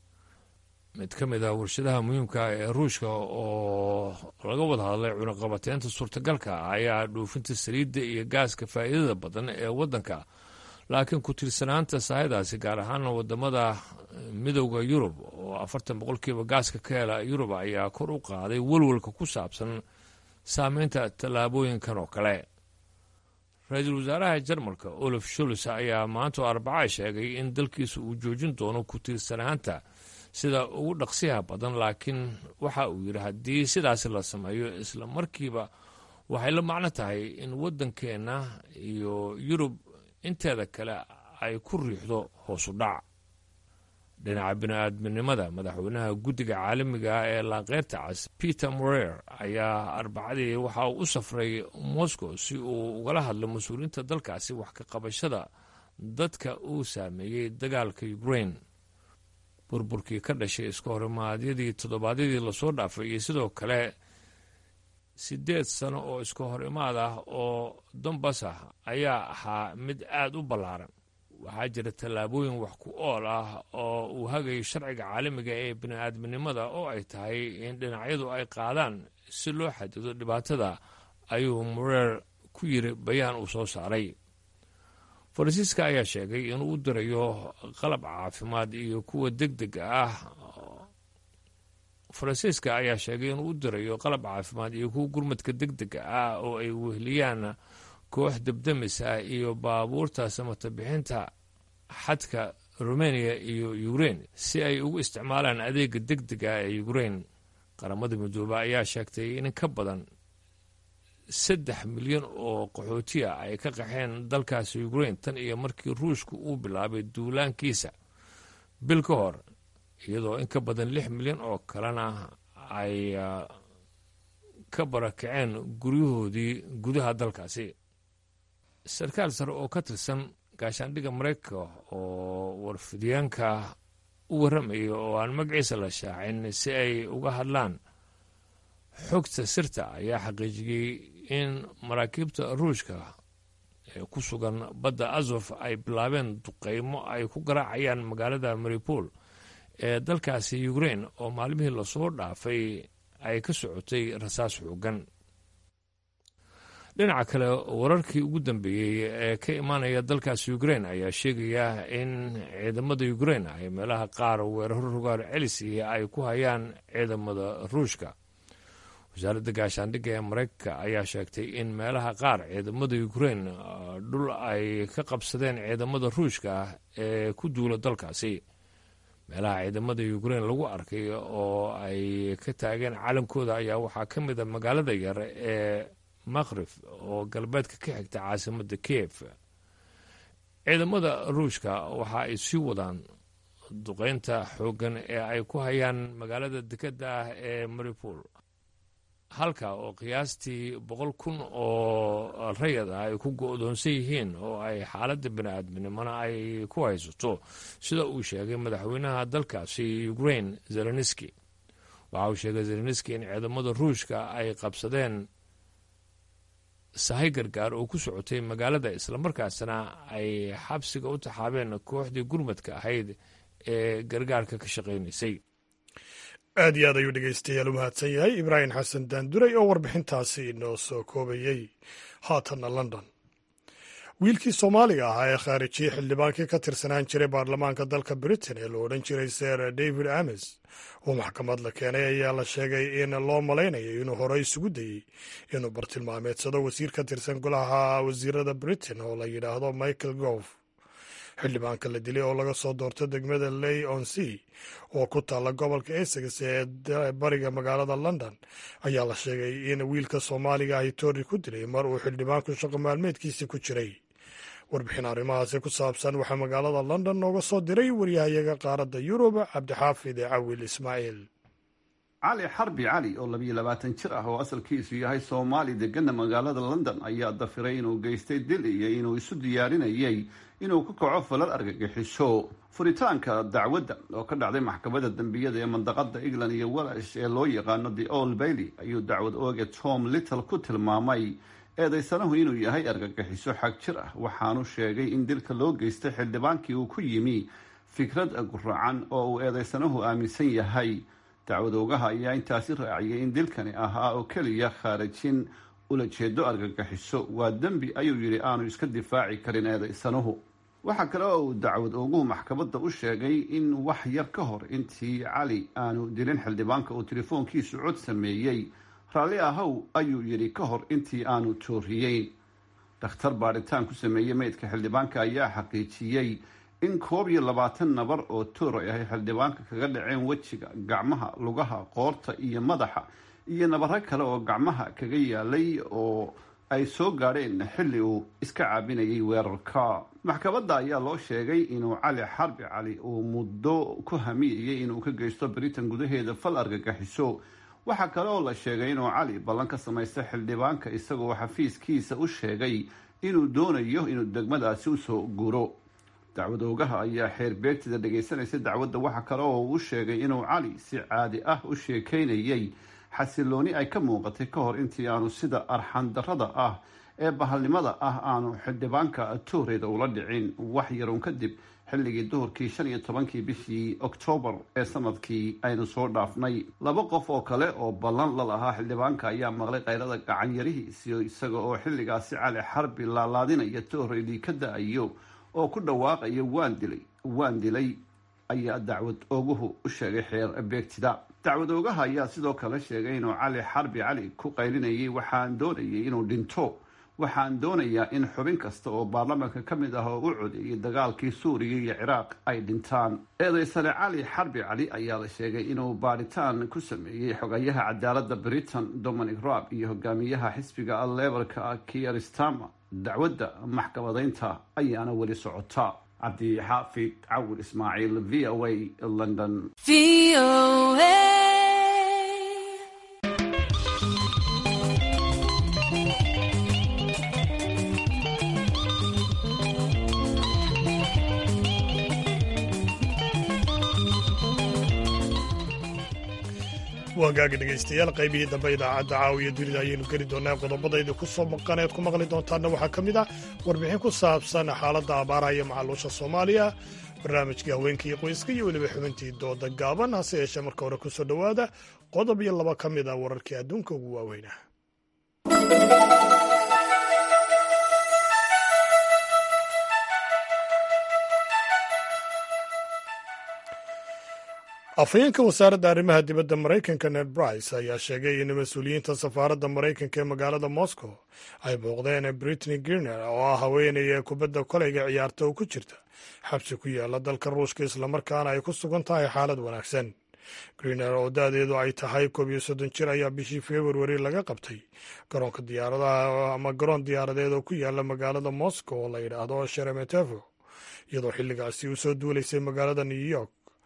mid ka mid ah warshadaha muhiimka ee ruushka oo laga wada hadlay cunaqabateynta suurtagalka ayaa dhuufinta saliidda iyo gaaska faa'iidada badan ee waddanka laakiin ku tiirsanaanta sahaydaasi gaar ahaana wadamada midowda yurub oo afartan boqolkiiba gaaska ka hela yurub ayaa kor u qaaday welwalka ku saabsan saameynta tallaabooyinkan oo kale ra-iisul wasaaraha jarmalka olaf sholz ayaa maanta oo arbaca sheegay in dalkiisa uu joojin doono ku tiirsanaanta sida ugu dhaqsiyaha badan laakiin waxa uu yidhi haddii sidaasi la sameeyo isla markiiba waxay la macno tahay in waddankeenna iyo yurub inteeda kale ay ku riixdo hoosu dhac dhinaca bini-aadminimada madaxweynaha guddiga caalamiga ah ee laaqeyrta cas peter morer ayaa arbacadii waxa uu u safray moscow si uu ugala hadlo mas-uuliyiinta dalkaasi wax ka qabashada dadka uu saameeyey dagaalka ukrain burburkii ka dhashay iska horimaadyadii toddobaadyadii lasoo dhaafay iyo sidoo kale siddeed sano oo iska hor imaad ah oo dambas ah ayaa ahaa mid aada u ballaaran waxaa jira tallaabooyin wax ku ool ah oo uu hagayo sharciga caalamiga ee bini-aadminimada oo ay tahay in dhinacyadu ay qaadaan si loo xadido dhibaatada ayuu mureer ku yiri bayaan uu soo saaray faransiiska ayaa sheegay inuu u dirayo qalab caafimaad iyo kuwa deg dega ah faransiiska ayaa sheegay inuu u dirayo qalab caafimaad iyo kuwa gurmadka deg dega ah oo ay wehliyaan koox debdemis ah iyo baabuurta samata bixinta xadka rumeniya iyo ukrein si ay ugu isticmaalaan adeega deg dega ee ukrein qaramada midoobe ayaa sheegtay in ka badan saddex milyan oo qaxootiya ay ka qaxeen dalkaasi ukrein tan iyo markii ruushku uu bilaabay duulaankiisa bil ka hor iyadoo in ka badan lix milyan oo kalena ay ka barakaceen guryahoodii gudaha dalkaasi sarkaal sare oo ka tirsan gaashaandhigga maraykanka oo warfidyaanka u warramaya oo aan magaciisa la shaacin si ay uga hadlaan xogta sirta ayaa xaqiijiyey in maraakiibta ruushka ee ku sugan badda azof ay bilaabeen duqeymo ay ku garaacayaan magaalada maripol ee dalkaasi ukrein oo maalmihii lasoo dhaafay ay ka socotay rasaas xoogan dhinaca kale wararkii ugu dambeeyey ee ka imaanaya dalkaasi ukrein ayaa sheegaya in ciidamada ukrein ay meelaha qaar weeraro rogaal celisi ay ku hayaan ciidamada ruushka wasaaradda gaashaandhigga ee maraykanka ayaa sheegtay in meelaha qaar ciidamada ukrein dhul ay ka qabsadeen ciidamada ruushka ee ku duula dalkaasi meelaha ciidamada ukrein lagu arkay oo ay ka taageen calankooda ayaa waxaa ka mid a magaalada yar ee makrif oo galbeedka ka xigta caasimadda kiev ciidamada ruushka waxa ay sii wadaan duqeynta xooggan ee ay ku hayaan magaalada dekedda ah ee maripol halka oo qiyaastii boqol kun oo rayad ah ay ku go-doonsan yihiin oo ay xaaladda bini-aadminimona ay ku haysato sida uu sheegay madaxweynaha dalkaasi ukrain zelenski waxa uu sheegay zelenski in ciidamada ruushka ay qabsadeen sahay gargaar oo ku socotay magaalada islamarkaasna ay xabsiga u taxaabeen kooxdii gurmadka ahayd ee gargaarka ka shaqaynaysay aad iyo aad ayuu dhegeystayaal u mahadsan yahay ibraahim xasan daanduray oo warbixintaasi inoo soo koobayey haatanna london wiilkii soomaaliga ahaa ee khaarijiyey xildhibaankii ka tirsanaan jiray baarlamaanka dalka britain ee la odhan jiray ser david ames oo maxkamad la keenay ayaa la sheegay in loo malaynayo inuu hore isugu dayey inuu bartilmaameedsado wasiir ka tirsan golaha wasiirada britain oo la yidhaahdo michael gove xildhibaanka la dilay oo laga soo doorto degmada ley on sea oo ku taalla gobolka essex ee bariga magaalada london ayaa la sheegay in wiilka soomaaliga ahi toori ku dilay mar uu xildhibaanku shaqo maalmeedkiisii ku jiray warbixin arrimahaasi ku saabsan waxaa magaalada london nooga soo diray waryahayaga qaaradda yurub cabdixaafid cawil ismaaciil cali xarbi cali oo labiyo labaatan jir ah oo asalkiisu yahay soomaali degana magaalada london ayaa dafiray inuu geystay dil iyo inuu isu diyaarinayay inuu ku kaco falal argagixiso furitaanka dacwadda oo ka dhacday maxkamadda dembiyada ee mandaqada england iyo walash ee loo yaqaano the old bailey ayuu dacwad ooge tom little ku tilmaamay eedaysanahu inuu yahay argagixiso xag jir ah waxaanu sheegay in dilka loo geystay xildhibaankii uu ku yimi fikrad guracan oo uu eedaysanahu aaminsan yahay dacwadoogaha ayaa intaasi raaciyay in dilkani ahaa oo keliya khaarijin ulajeedo argagixiso waa dembi ayuu yidhi aanu iska difaaci karin eedaysanuhu waxaa kale oo uu dacwad ooguhu maxkamadda u sheegay in wax yar ka hor intii cali aanu dilin xildhibaanka uu telefoonkiisu cod sameeyey raalli ahow ayuu yidhi ka hor intii aanu tooriyeyn dhakhtar baadhitaan ku sameeyey meydka xildhibaanka ayaa xaqiijiyey in koob iyo labaatan nabar oo toor ay ahay xildhibaanka kaga dhaceen wejiga gacmaha lugaha qoorta iyo madaxa iyo nabaro kale oo gacmaha kaga yaalay oo ay soo gaadheen xilli uu iska caabinayay weerarka maxkamadda ayaa loo sheegay inuu cali xarbi cali uu muddo ku hamiyayay inuu ka geysto britain gudaheeda fal argagaxiso waxaa kale oo la sheegay inuu cali ballan ka samaystay xildhibaanka isagoo xafiiskiisa u sheegay inuu doonayo inuu degmadaasi usoo guro dacwadoogaha ayaa xeer beegtida dhagaysanaysa dacwadda waxa kale oo uu sheegay inuu cali si caadi ah u sheekaynayay xasilooni ay ka muuqatay ka hor intii aanu sida arxandarrada ah ee bahalnimada ah aanu xildhibaanka tooreeda ula dhicin wax yaroon kadib xilligii duhurkii shan iyo tobankii bishii oktoobar ee sanadkii aynu soo dhaafnay laba qof oo kale oo ballan la lahaa xildhibaanka ayaa maqlay kayrada gacanyarihiisi isaga oo xilligaasi cali xarbi laalaadinaya tooreedii ka da-ayo oo ku dhawaaqaya waan dilay waan dilay ayaa dacwad ooguhu u sheegay xeer beegtida dacwad oogaha ayaa sidoo kale sheegay inuu cali xarbi cali ku qaylinayay waxaan doonayay inuu dhinto waxaan doonayaa in xubin kasta oo baarlamaanka ka mid ah oo u codeeyay dagaalkii suuriya iyo ciraaq ay dhintaan eedaysane cali xarbi cali ayaa la sheegay inuu baadhitaan ku sameeyey xogayaha cadaaladda britain dominic raab iyo hogaamiyaha xisbiga lebarka kier stama dacwadda maxkamadaynta ayaana weli socota cabdixaafid cawil ismaaciil v o a london waagaaga dhegaystayaal qaybihii dambe idaacadda caawiya dunida ayaynu geli doonaa qodobadayda ku soo maqaneed ku maqli doontaana waxaa ka mid ah warbixin ku saabsan xaaladda abaaraha iyo macaluusha soomaaliya barnaamijkii haweenkii qoyska iyo weliba xubintii dooda gaaban hase yeeshee marka hore ku soo dhowaada qodob iyo laba ka mid ah wararkii adduunka ugu waaweynah afhayeenka wasaaradda arrimaha dibadda maraykanka ned brice ayaa sheegay in mas-uuliyiinta safaaradda maraykanka ee magaalada moscow ay booqdeen britney griner oo ah haweenaya kubadda koleyga ciyaarta oo ku jirta xabsi ku yaala dalka ruushka islamarkaana ay ku sugan tahay xaalad wanaagsan griner oo da-deedu ay tahay koob iyo soddon jir ayaa bishii februari laga qabtay garoonka diyaaradaha ama garoon diyaaradeed oo ku yaala magaalada moscow oo la yidhaahdo sheremetevo iyadoo xilligaasi u soo duulaysay magaalada new york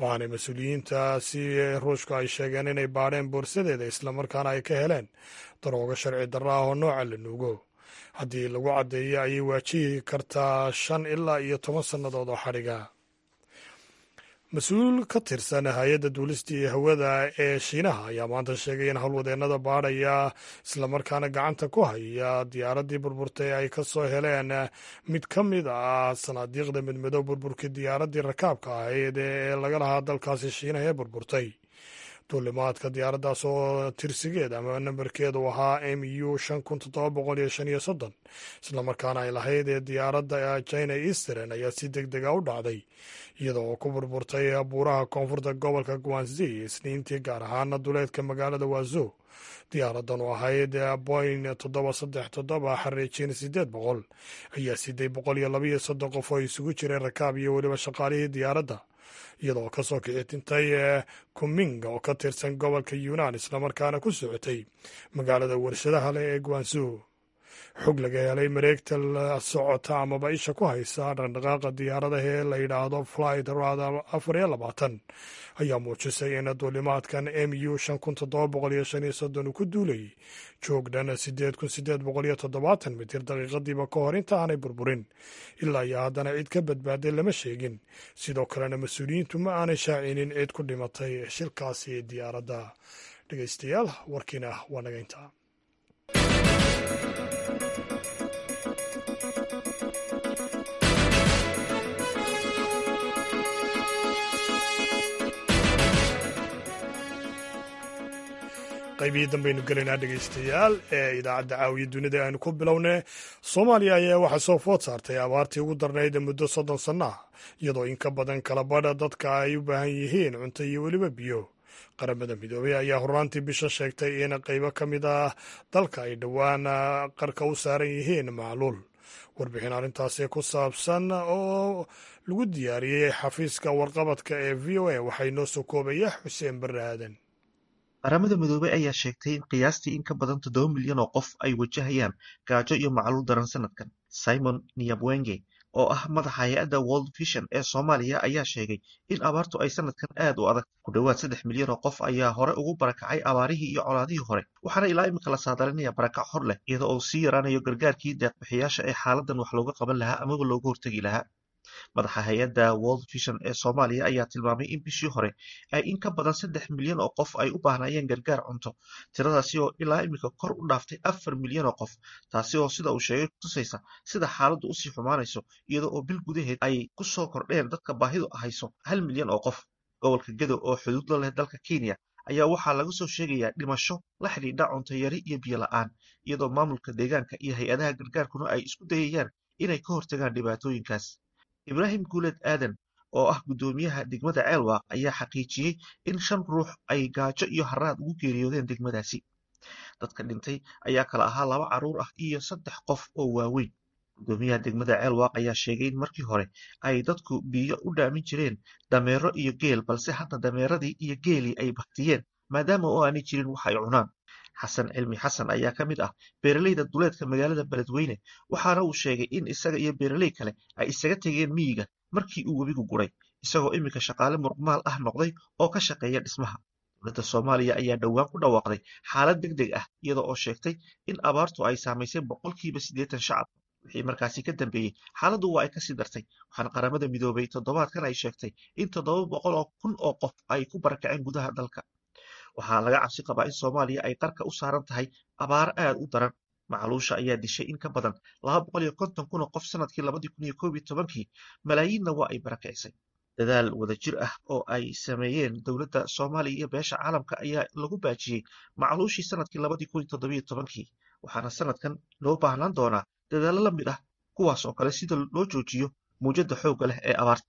waxaanay mas-uuliyiintaasi ruushku ay sheegeen inay baadheen boorsadeeda islamarkaana ay ka heleen daroogo sharci darra ah oo nooca la nuugo haddii lagu caddeeyo ayay waajihi kartaa shan ilaa iyo toban sannadood oo xadhiga mas-uul ka tirsan hay-adda duulistii hawada ee shiinaha ayaa maanta sheegay in howlwadeennada baadhaya islamarkaana gacanta ku haya diyaaraddii burburtay ay ka soo heleen mid ka mid ah sanaadiiqda midmidow burburkii diyaaraddii rakaabka ahayd ee laga lahaa dalkaasi shiinaha ee burburtay duulimaadka diyaaraddaas oo tirsigeed ama nambarkeedu ahaa m u shan kun toddoba boqol iyo shan iyo soddon islamarkaana ay lahayd ee diyaaradda china eastern ayaa si deg dega u dhacday iyada oo ku burburtay buuraha koonfurta gobolka guanzi isniintii gaar ahaana duleedka magaalada waazo diyaaraddan oo ahayd boin toddoba saddex toddoba xariijin sideed boqol ayaa siday boqol iyo labaiyo soddon qof oo isugu jireen rakaab iyo weliba shaqaalihii diyaaradda iyadoo ka soo kicitintay kuming oo ka tirsan gobolka yunan islamarkaana ku socotay magaalada warshadaha leh ee guanzu xog laga helay mareegta la socota amaba isha ku haysa dhaqdhaqaaqa diyaaradaha ee la yidhaahdo flight radar afar iyo labaatan ayaa muujisay in duulimaadkan m u shan kun toddoba boqol iyo shan iyo soddon uu ku duulayay joog dhan sideed kun sideed boqol iyo toddobaatan mitir daqiiqadiiba ka hor inta aanay burburin ilaa iyo haddana cid ka badbaaday lama sheegin sidoo kalena mas-uuliyiintu ma aanay shaacinin cid ku dhimatay shilkaasi diyaaradda dhegeystayaal warkiina waa naga intaa qaybihii dambaynu gelaynaa dhegeystayaal ee idaacadda caawiya dunida aynu ku bilownay soomaaliya ayaa waxaa soo food saartay abaartii ugu darnayd muddo soddon sanno ah iyadoo in ka badan kala badha dadka ay u baahan yihiin cunto iyo weliba biyo qaramada midoobey ayaa horraantii bisha sheegtay in qaybo ka mid ah dalka ay dhowaan qarka u saaran yihiin macluul warbixin arrintaasi ku saabsan oo lagu diyaariyey xafiiska warqabadka ee v o a waxaa inoo soo koobaya xuseen barre aadan qaramada midoobey ayaa sheegtay in qiyaastii in ka badan toddoba milyan oo qof ay wajahayaan gaajo iyo macluul daran sanadkan simon niyabwenge oo ah madaxa hay-adda world vision ee soomaaliya ayaa sheegay in abaartu ay sanadkan aad u adag ku dhowaad saddex milyan oo qof ayaa hore ugu barakacay abaarihii iyo colaadihii hore waxaana ilaa imika la saadalinaya barakac hor leh iyada oo sii yaraanayo gargaarkii deeqbixiyaasha ee xaaladan wax looga qaban lahaa amaba looga hortegi lahaa madaxa hay-adda world vision ee soomaaliya ayaa tilmaamay in bishii hore ay in ka badan saddex milyan oo qof ay u baahnayeen gargaar cunto tiradaasi oo ilaa imika kor u dhaaftay afar milyan oo qof taasi oo sida uu sheegay kutusaysa sida xaaladdu usii xumaanayso iyada oo bil gudaheed ay ku soo kordheen dadka baahidu hayso hal milyan oo qof gobolka gedo oo xuduud la leh dalka kenya ayaa waxaa laga soo sheegayaa dhimasho la xidhiidha cunto yari iyo biyo la-aan iyadoo maamulka deegaanka iyo hay-adaha gargaarkuna ay isku dayayaan inay ka hortagaan dhibaatooyinkaas ibraahim guuled aadan oo ah guddoomiyaha degmada ceelwaaq ayaa xaqiijiyey in shan ruux ay gaajo iyo haraad ugu geeriyoodeen degmadaasi dadka dhintay ayaa kala ahaa laba carruur ah iyo saddex qof oo waaweyn guddoomiyaha degmada ceelwaaq ayaa sheegay in markii hore ay dadku biyo u dhaamin jireen dameero iyo geel balse hadda dameeradii iyo geelii ay baktiyeen maadaama oo aanay jirin wax ay cunaan xasan cilmi xasan ayaa ka mid ah beeraleyda duleedka magaalada beledweyne waxaana uu sheegay in isaga iyo beeraley kale ay isaga tegeen miyiga markii uu webigu guray isagoo iminka shaqaale muruqmaal ah noqday oo ka shaqeeya dhismaha dowladda soomaaliya ayaa dhowaan ku dhawaaqday xaalad deg deg ah iyada oo sheegtay in abaartu ay saamaysay boqolkiiba siddeetan shacab wixii markaasi ka dambeeyey xaaladdu waa ay kasii dartay waxaana qaramada midoobay toddobaadkan ay sheegtay in toddoba boqol oo kun oo qof ay ku barakaceen gudaha dalka waxaa laga cabsi qabaa in soomaaliya ay qarka u saaran tahay abaar aad u daran macluusha ayaa dishay in ka badan laba boqol iyo konton kun oo qof sanadkii labadii kun iyo koob iyo tobankii malaayiinna waa ay barakicisay dadaal wadajir ah oo ay sameeyeen dowladda soomaaliya iyo beesha caalamka ayaa lagu baajiyey macluushii sanadkii labadii kun iyo toddobiyo tobankii waxaana sanadkan loo baahnaan doonaa dadaallo la mid ah kuwaas oo kale sida loo joojiyo muujadda xoogga leh ee abaarta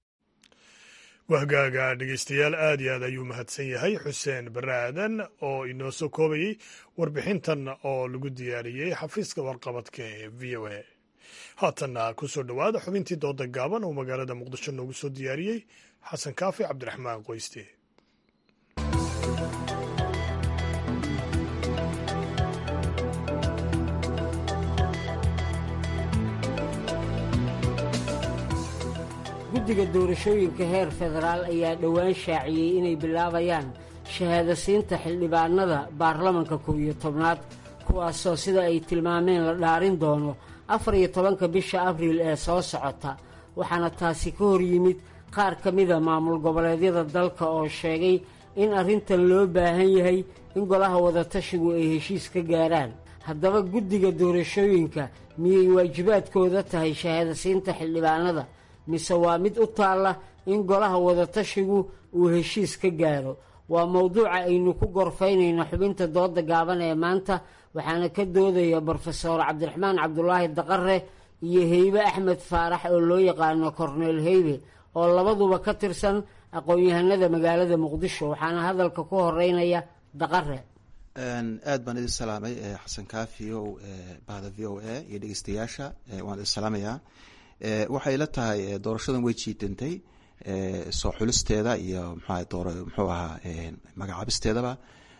wahgaaga dhegeystayaal aad iyo aad ayuu mahadsan yahay xuseen barre aadan oo inoo soo koobayey warbixintan oo lagu diyaariyey xafiiska warqabadka ee v o a haatanna ku soo dhowaada xubintii dooda gaaban oo magaalada muqdisho noogu soo diyaariyey xasan kaafi cabdiraxmaan qoyste guddiga doorashooyinka heer federaal ayaa dhowaan shaaciyey inay bilaabayaan shahaadasiinta xildhibaanada baarlamanka kow iyo tobnaad kuwaasoo sida ay tilmaameen la dhaarin doono afar iyo tobanka bisha abriil ee soo socota waxaana taasi ka hor yimid qaar ka mida maamul goboleedyada dalka oo sheegay in arrintan loo baahan yahay in golaha wadatashigu ay heshiis ka gaaraan haddaba guddiga doorashooyinka miyay waajibaadkooda tahay shahaadasiinta xildhibaanada mise waa mid u taalla in golaha wadatashigu uu heshiis ka gaaro waa mowduuca aynu ku gorfaynayno xubinta dooda gaaban ee maanta waxaana ka doodaya brofeor cabdiraxmaan cabdulaahi daqare iyo heybe axmed faarax oo loo yaqaano korneel heybe oo labaduba ka tirsan aqoon-yahanada magaalada muqdisho waxaana hadalka ku horeynaya daqare aad baan idin salaamay xasan kaafi o bahda v o a iyo dhegeystayaasha waan idin salaamayaa waxay la tahay doorashadan way jiidantay soo xulisteeda iyo mxua door muxuu ahaa magacaabisteedaba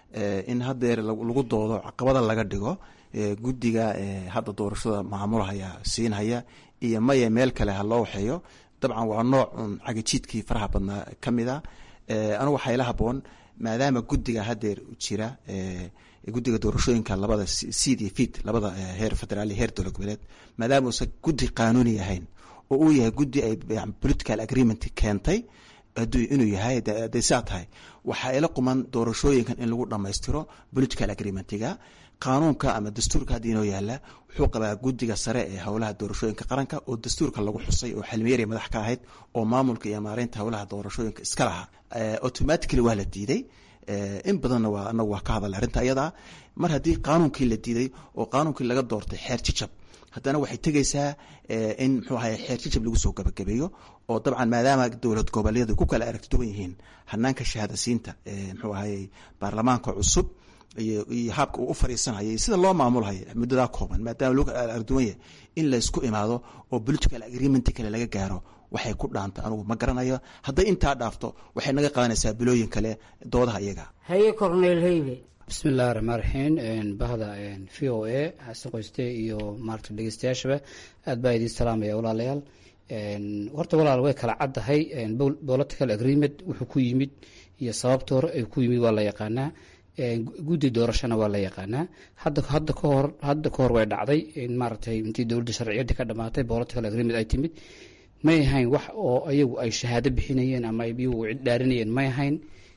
in haddeer lagu doodo caqabada laga dhigo guddiga hadda doorashada maamulhaya siinhaya iyo maya meel kale ha loo waxeeyo dabcan waa nooc un cagajiidkii faraha badnaa ka mid a anigu waxaa ila haboon maadaama guddiga haddeer jira guddiga doorashooyinka labada seed iyo fit labada heer federaal iyo heer dowlad goboleed maadaama uusan guddi qaanuuni ahayn oo uu yahay guddi ay political agreement keentay inuu yahay haday saa tahay waxaa ila quman doorashooyinkan in lagu dhammaystiro political agreementiga qaanuunka ama dastuurka hadda inoo yaala wuxuu qabaa guddiga sare ee howlaha doorashooyinka qaranka oo dastuurka lagu xusay oo xilmiyari madax ka ahayd oo maamulka iyo maareynta howlaha doorashooyinka iska lahaa automatically waa la diiday in badanna waa anagu waa ka hadalay arrinta ayadaa mar haddii qaanuunkii la diiday oo qaanuunkii laga doortay xeer jijab haddana waxay tegaysaa in muxuu ahay xeer jijab lagu soo gabagabeeyo oo dabcan maadaama dowlad goboleedu ku kala aragti duwan yihiin hanaanka shahaadasiinta muxuu ahay baarlamaanka cusub iyo habka uu u fariisanhaya sida loo maamulhayo muddadaa kooban maadaama loo kala aragduwan yahay in laysku imaado oo political agreement kale laga gaaro waxay ku dhaanta anugu ma garanayo hadday intaa dhaafto waxay naga qaadanaysaa bilooyin kale doodaha iyaga haye corneel heybe bismillahi raxmaan raxiim bahda v o a xasan qoyste iyo maarata dhegeystayaashaba aad baa idiin salaamaya walaalayaal horta walaal way kala caddahay political agreement wuxuu ku yimid iyo sababta hore ay ku yimid waa la yaqaanaa guddi doorashona waa la yaqaanaa hadda hadda kahor hadda ka hor way dhacday in maaragtay intii dowladda sharciyadii ka dhamaatay political agreement ay timid may ahayn wax oo ayagu ay shahaado bixinayeen ama iyagu cid dhaarinayeen may ahayn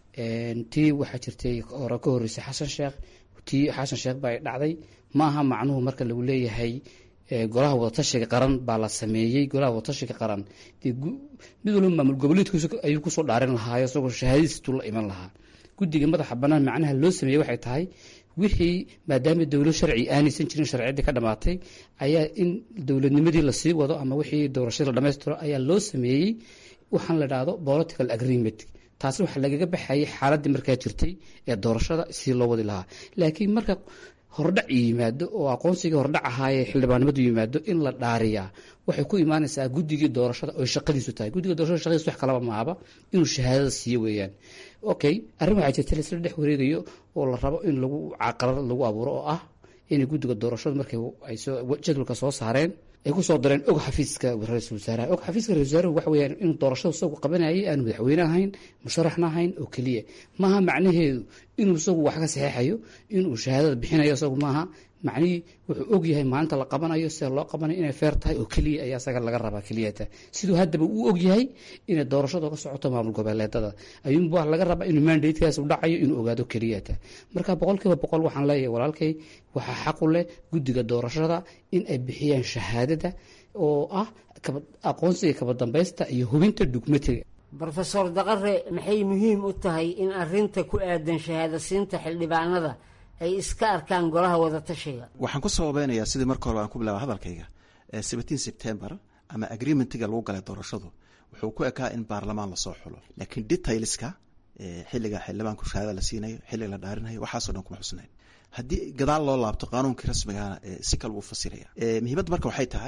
tii waxaa jirtay hore ka horreysay xasan sheekh tii xasan sheekh baa dhacday ma aha macnuhu marka lagu leeyahay golaha wadatashiga qaran baa la sameeyey golaha wadatashiga qaran dee mid walba maamul goboleedkiisa ayuu kusoo dhaarin lahaayo isagoo shahaadadiistuu la iman lahaa guddiga madaxa bannaan macnaha loo sameeyey waxay tahay wixii maadaama dowlad sharci aanaysan jirin sharciyaddii ka dhamaatay ayaa in dowladnimadii lasii wado ama wixii doorashadii la dhamaystiro ayaa loo sameeyey waxaan la dhahdo political agreement taasi waxaa lagaga baxayay xaaladii markaa jirtay ee doorashada si loo wadi lahaa laakiin marka hordhac yimaado oo aqoonsigii hordhac ahaayee xildhibaannimadu yimaado in la dhaariyaa waxay ku imaanaysaa guddigii doorashada oy shaqadiisu tahay guddiga doorashada shaqadiisu wax kalaba maaba inuu shahaadada siiyo weeyaan okay arrin waxaa jirta laisla dhex wareegayo oo la rabo in lagu caqalad lagu abuuro oo ah inay guddiga doorashadu markay ay soo jadwalka soo saareen ay kusoo dareen og xafiiska ra-iisul wasaaraha og xafiiska ra-isul wasaaruhu waxa weeyaan inuu doorashada isagu qabanayay aanu madaxweyne ahayn musharaxna ahayn oo keliya maaha macnaheedu inuu isagu wax ka saxeexayo inuu shahaadada bixinayo isagu maaha macnihii wuxuu og yahay maalinta la qabanayo sida loo qabanayo inay feer tahay oo keliya ayaa isaga laga rabaa keliyata siduu haddaba uu og yahay inay doorashadu ka socoto maamul goboleedada ayuunba laga rabaa inuu mandatekaas u dhacayo inuu ogaado keliyata marka boqolkiiba boqol waxaan leeyahay walaalkay waxaa xaqu leh guddiga doorashada in ay bixiyaan shahaadada oo ah aqoonsiga kaba dambaysta iyo hubinta dugmatiga brofesor daqare maxay muhiim u tahay in arinta ku aadan shahaadasiinta xildhibaanada ay iska arkaan golaha wadatashiga waxaan ku sababeynayaa sidii marka hore aan ku bilaaba hadalkayga seventeen september ama agreementiga lagu galay doorashadu wuxuu ku ekaa in baarlamaan lasoo xulo laakiin detailska xilliga xildhibaanku shahaada la siinayo xilliga la dhaarinayo waxaaso dhan kuma xusnayn haddii gadaal loo laabto qaanuunkii rasmigana si kale wuu fasiraya muhiimadda marka waxay tahay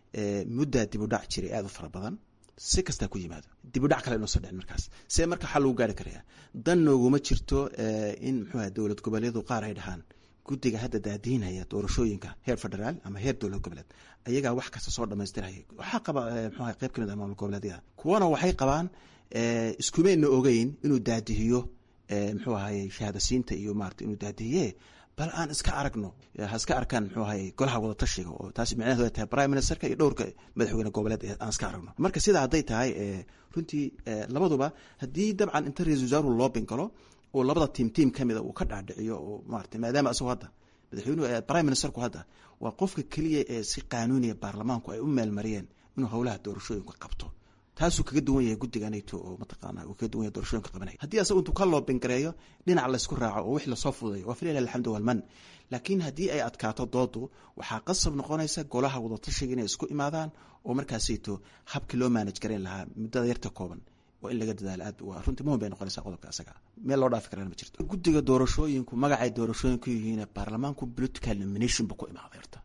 muddaa dib u dhac jiray aada u fara badan si kastaa ku yimaado dibudhac kale inuusan dhicin markaas see marka xal lagu gaari karaya dan nooguma jirto in muxuu aha dowlad goboleedu qaar ay dhahaan guddiga hadda daadiinaya doorashooyinka heer federaal ama heer dowlad goboleed ayagaa wax kasta soo dhamaystiraya waxaa qaba mxuaha qayb ka mid ah maamul goboleedyada kuwana waxay qabaan iskumayna ogeyn inuu daadihiyo muxuu ahaye shahaadasiinta iyo maarata inuu daadihiye bal aan iska aragno ha iska arkaan muxuu ahaye golaha wadatashiga oo taasi micnaheedu ay tahay prime ministerka iyo dhowrka madaxweyne goboleed aan iska aragno marka sidaa hadday tahay runtii labaduba haddii dabcan inta ra-isul wasaaruhu loo bingalo oo labada tiim tiim ka mida uu ka dhaadhiciyo oo maarata maadaama isagoo hadda madaxweynuhu prime ministerku hadda waa qofka keliya ee si qaanuuniya baarlamaanku ay u meelmariyeen inuu howlaha doorashooyinka qabto taasuu kaga duwan yahay guddiga nato oo mataqaana uu kaga duwan yahay doorashooyinka qabanaya haddii asagu intuu ka loobingareeyo dhinac laysku raaco oo wix lasoo fudayo waa falilah alxamdu walman laakiin haddii ay adkaato doodu waxaa qasab noqonaysa golaha wadatashiga inay isku imaadaan oo markaasayto habkii loo maanaj garayn lahaa muddada yarta kooban waa in laga dadaalo aad runtii muhim bay noqonaysaa qodobka asaga meel loo dhaafi karaan ma jirto guddiga doorashooyinku magacay doorashooyinku yihiin baarlamaanku political nomination buu ku imaaday horta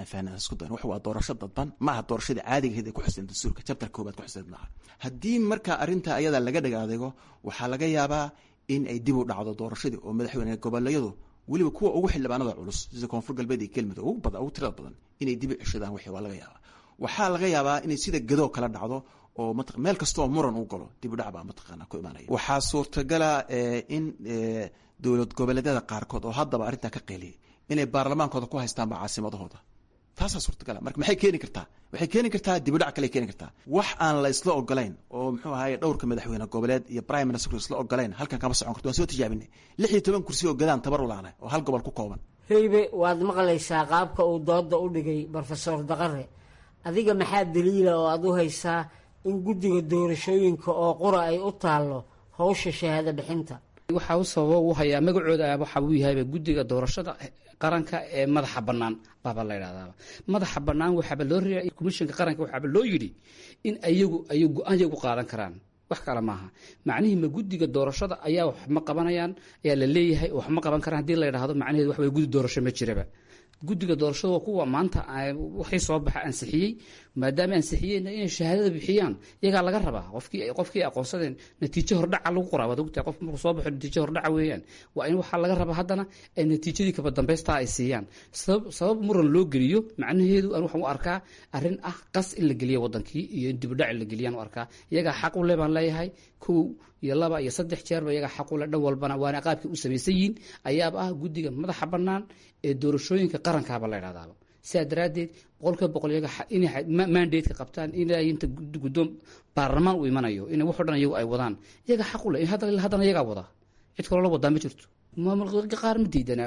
wax waa doorasho dadban maaha doorashadii caadigaheed ay ku xuseen dastuurka jabtar koobaad ku xuseen maaha haddii marka arrinta ayada laga dhig adeego waxaa laga yaabaa in ay dib u dhacdo doorashadii oo madaxweyne goboleeyadu weliba kuwa ugu xildhibaanada culus sida koonfur galbeed iyo kelmudug ugu badan ugu tirada badan inay dib u ceshadaan wixii waa laga yaabaa waxaa laga yaabaa inay sida gadoo kala dhacdo oo meel kastaoo muran u galo dib u dhac baa mataqaana ku imaanaya waxaa suurtagala in dowlad goboleedyada qaarkood oo haddaba arrintaa ka qeeliyay inay baarlamaankooda ku haystaanba caasimadahooda taasaa suurtagala marka maxay keeni kartaa waxay keeni kartaa dibudhac kale keeni kartaa wax aan la isla ogolayn oo muxuu ahaye dhowrka madaxweyne goboleed iyo prime minister isla ogolayn halkan kama socon karto waan soo tijaabinay lix iyo toban kursi oo gadaan tabar ulaana oo hal gobol ku kooban heybe waad maqlaysaa qaabka uu dooda u dhigay brofesor daqare adiga maxaa daliila oo aad u haysaa in guddiga doorashooyinka oo qura ay u taallo howsha shahaado bixinta waxaa u sababa u hayaa magacooda waxa uu yahayba guddiga doorashada qaranka ee madaxa bannaan baaba la ydhahdaaba madaxa bannaan waxaaba loo reeay komishanka qaranka waxaaba loo yidhi in ayagu ay go-aan yagu qaadan karaan wax kale maaha macnihii ma guddiga doorashada ayaa wax ma qabanayaan ayaa la leeyahay wax ma qaban karaan hadii la ydhahdo macnaheedu wax way guddi doorasho ma jiraba guddiga doorashada waa kuwa maanta waxay soo baxa ansixiyey maadaama ansixiyeen inay shahaadada bixiyaan iyagaa laga rabaa qofkii qofkii aqoonsadeen natiijo hordhaca lagu qoraa waad ogtahay qof markuu soo baxo natiijo hordhaca weeyaan waa in waxaa laga rabaa haddana ay natiijadii kaba dambaystaa ay siiyaan sabab sabab muran loo geliyo macnaheedu aan waxaan u arkaa arrin ah qas in la geliyo wadankii iyo in dibudhac in la geliyaan u arkaa iyagaa xaq u le baan leeyahay kow iyo laba iyo saddex jeerba iyagaa xaq u le dhan walbana waana qaabkii u samaysan yihiin ayaaba ah guddiga madaxa bannaan ee doorashooyinka qarankaaba la ydhahdaaba sidaa daraaddeed boqolkiiba boqol iyaga inay mandatka qabtaan inay inta guddoon baarlamaan u imanayo in waxo dhan iyagu ay wadaan iyaga xaq u le haddana iyagaa wada cid kaloo la wadaa ma jirto maamulka qaar ma diidana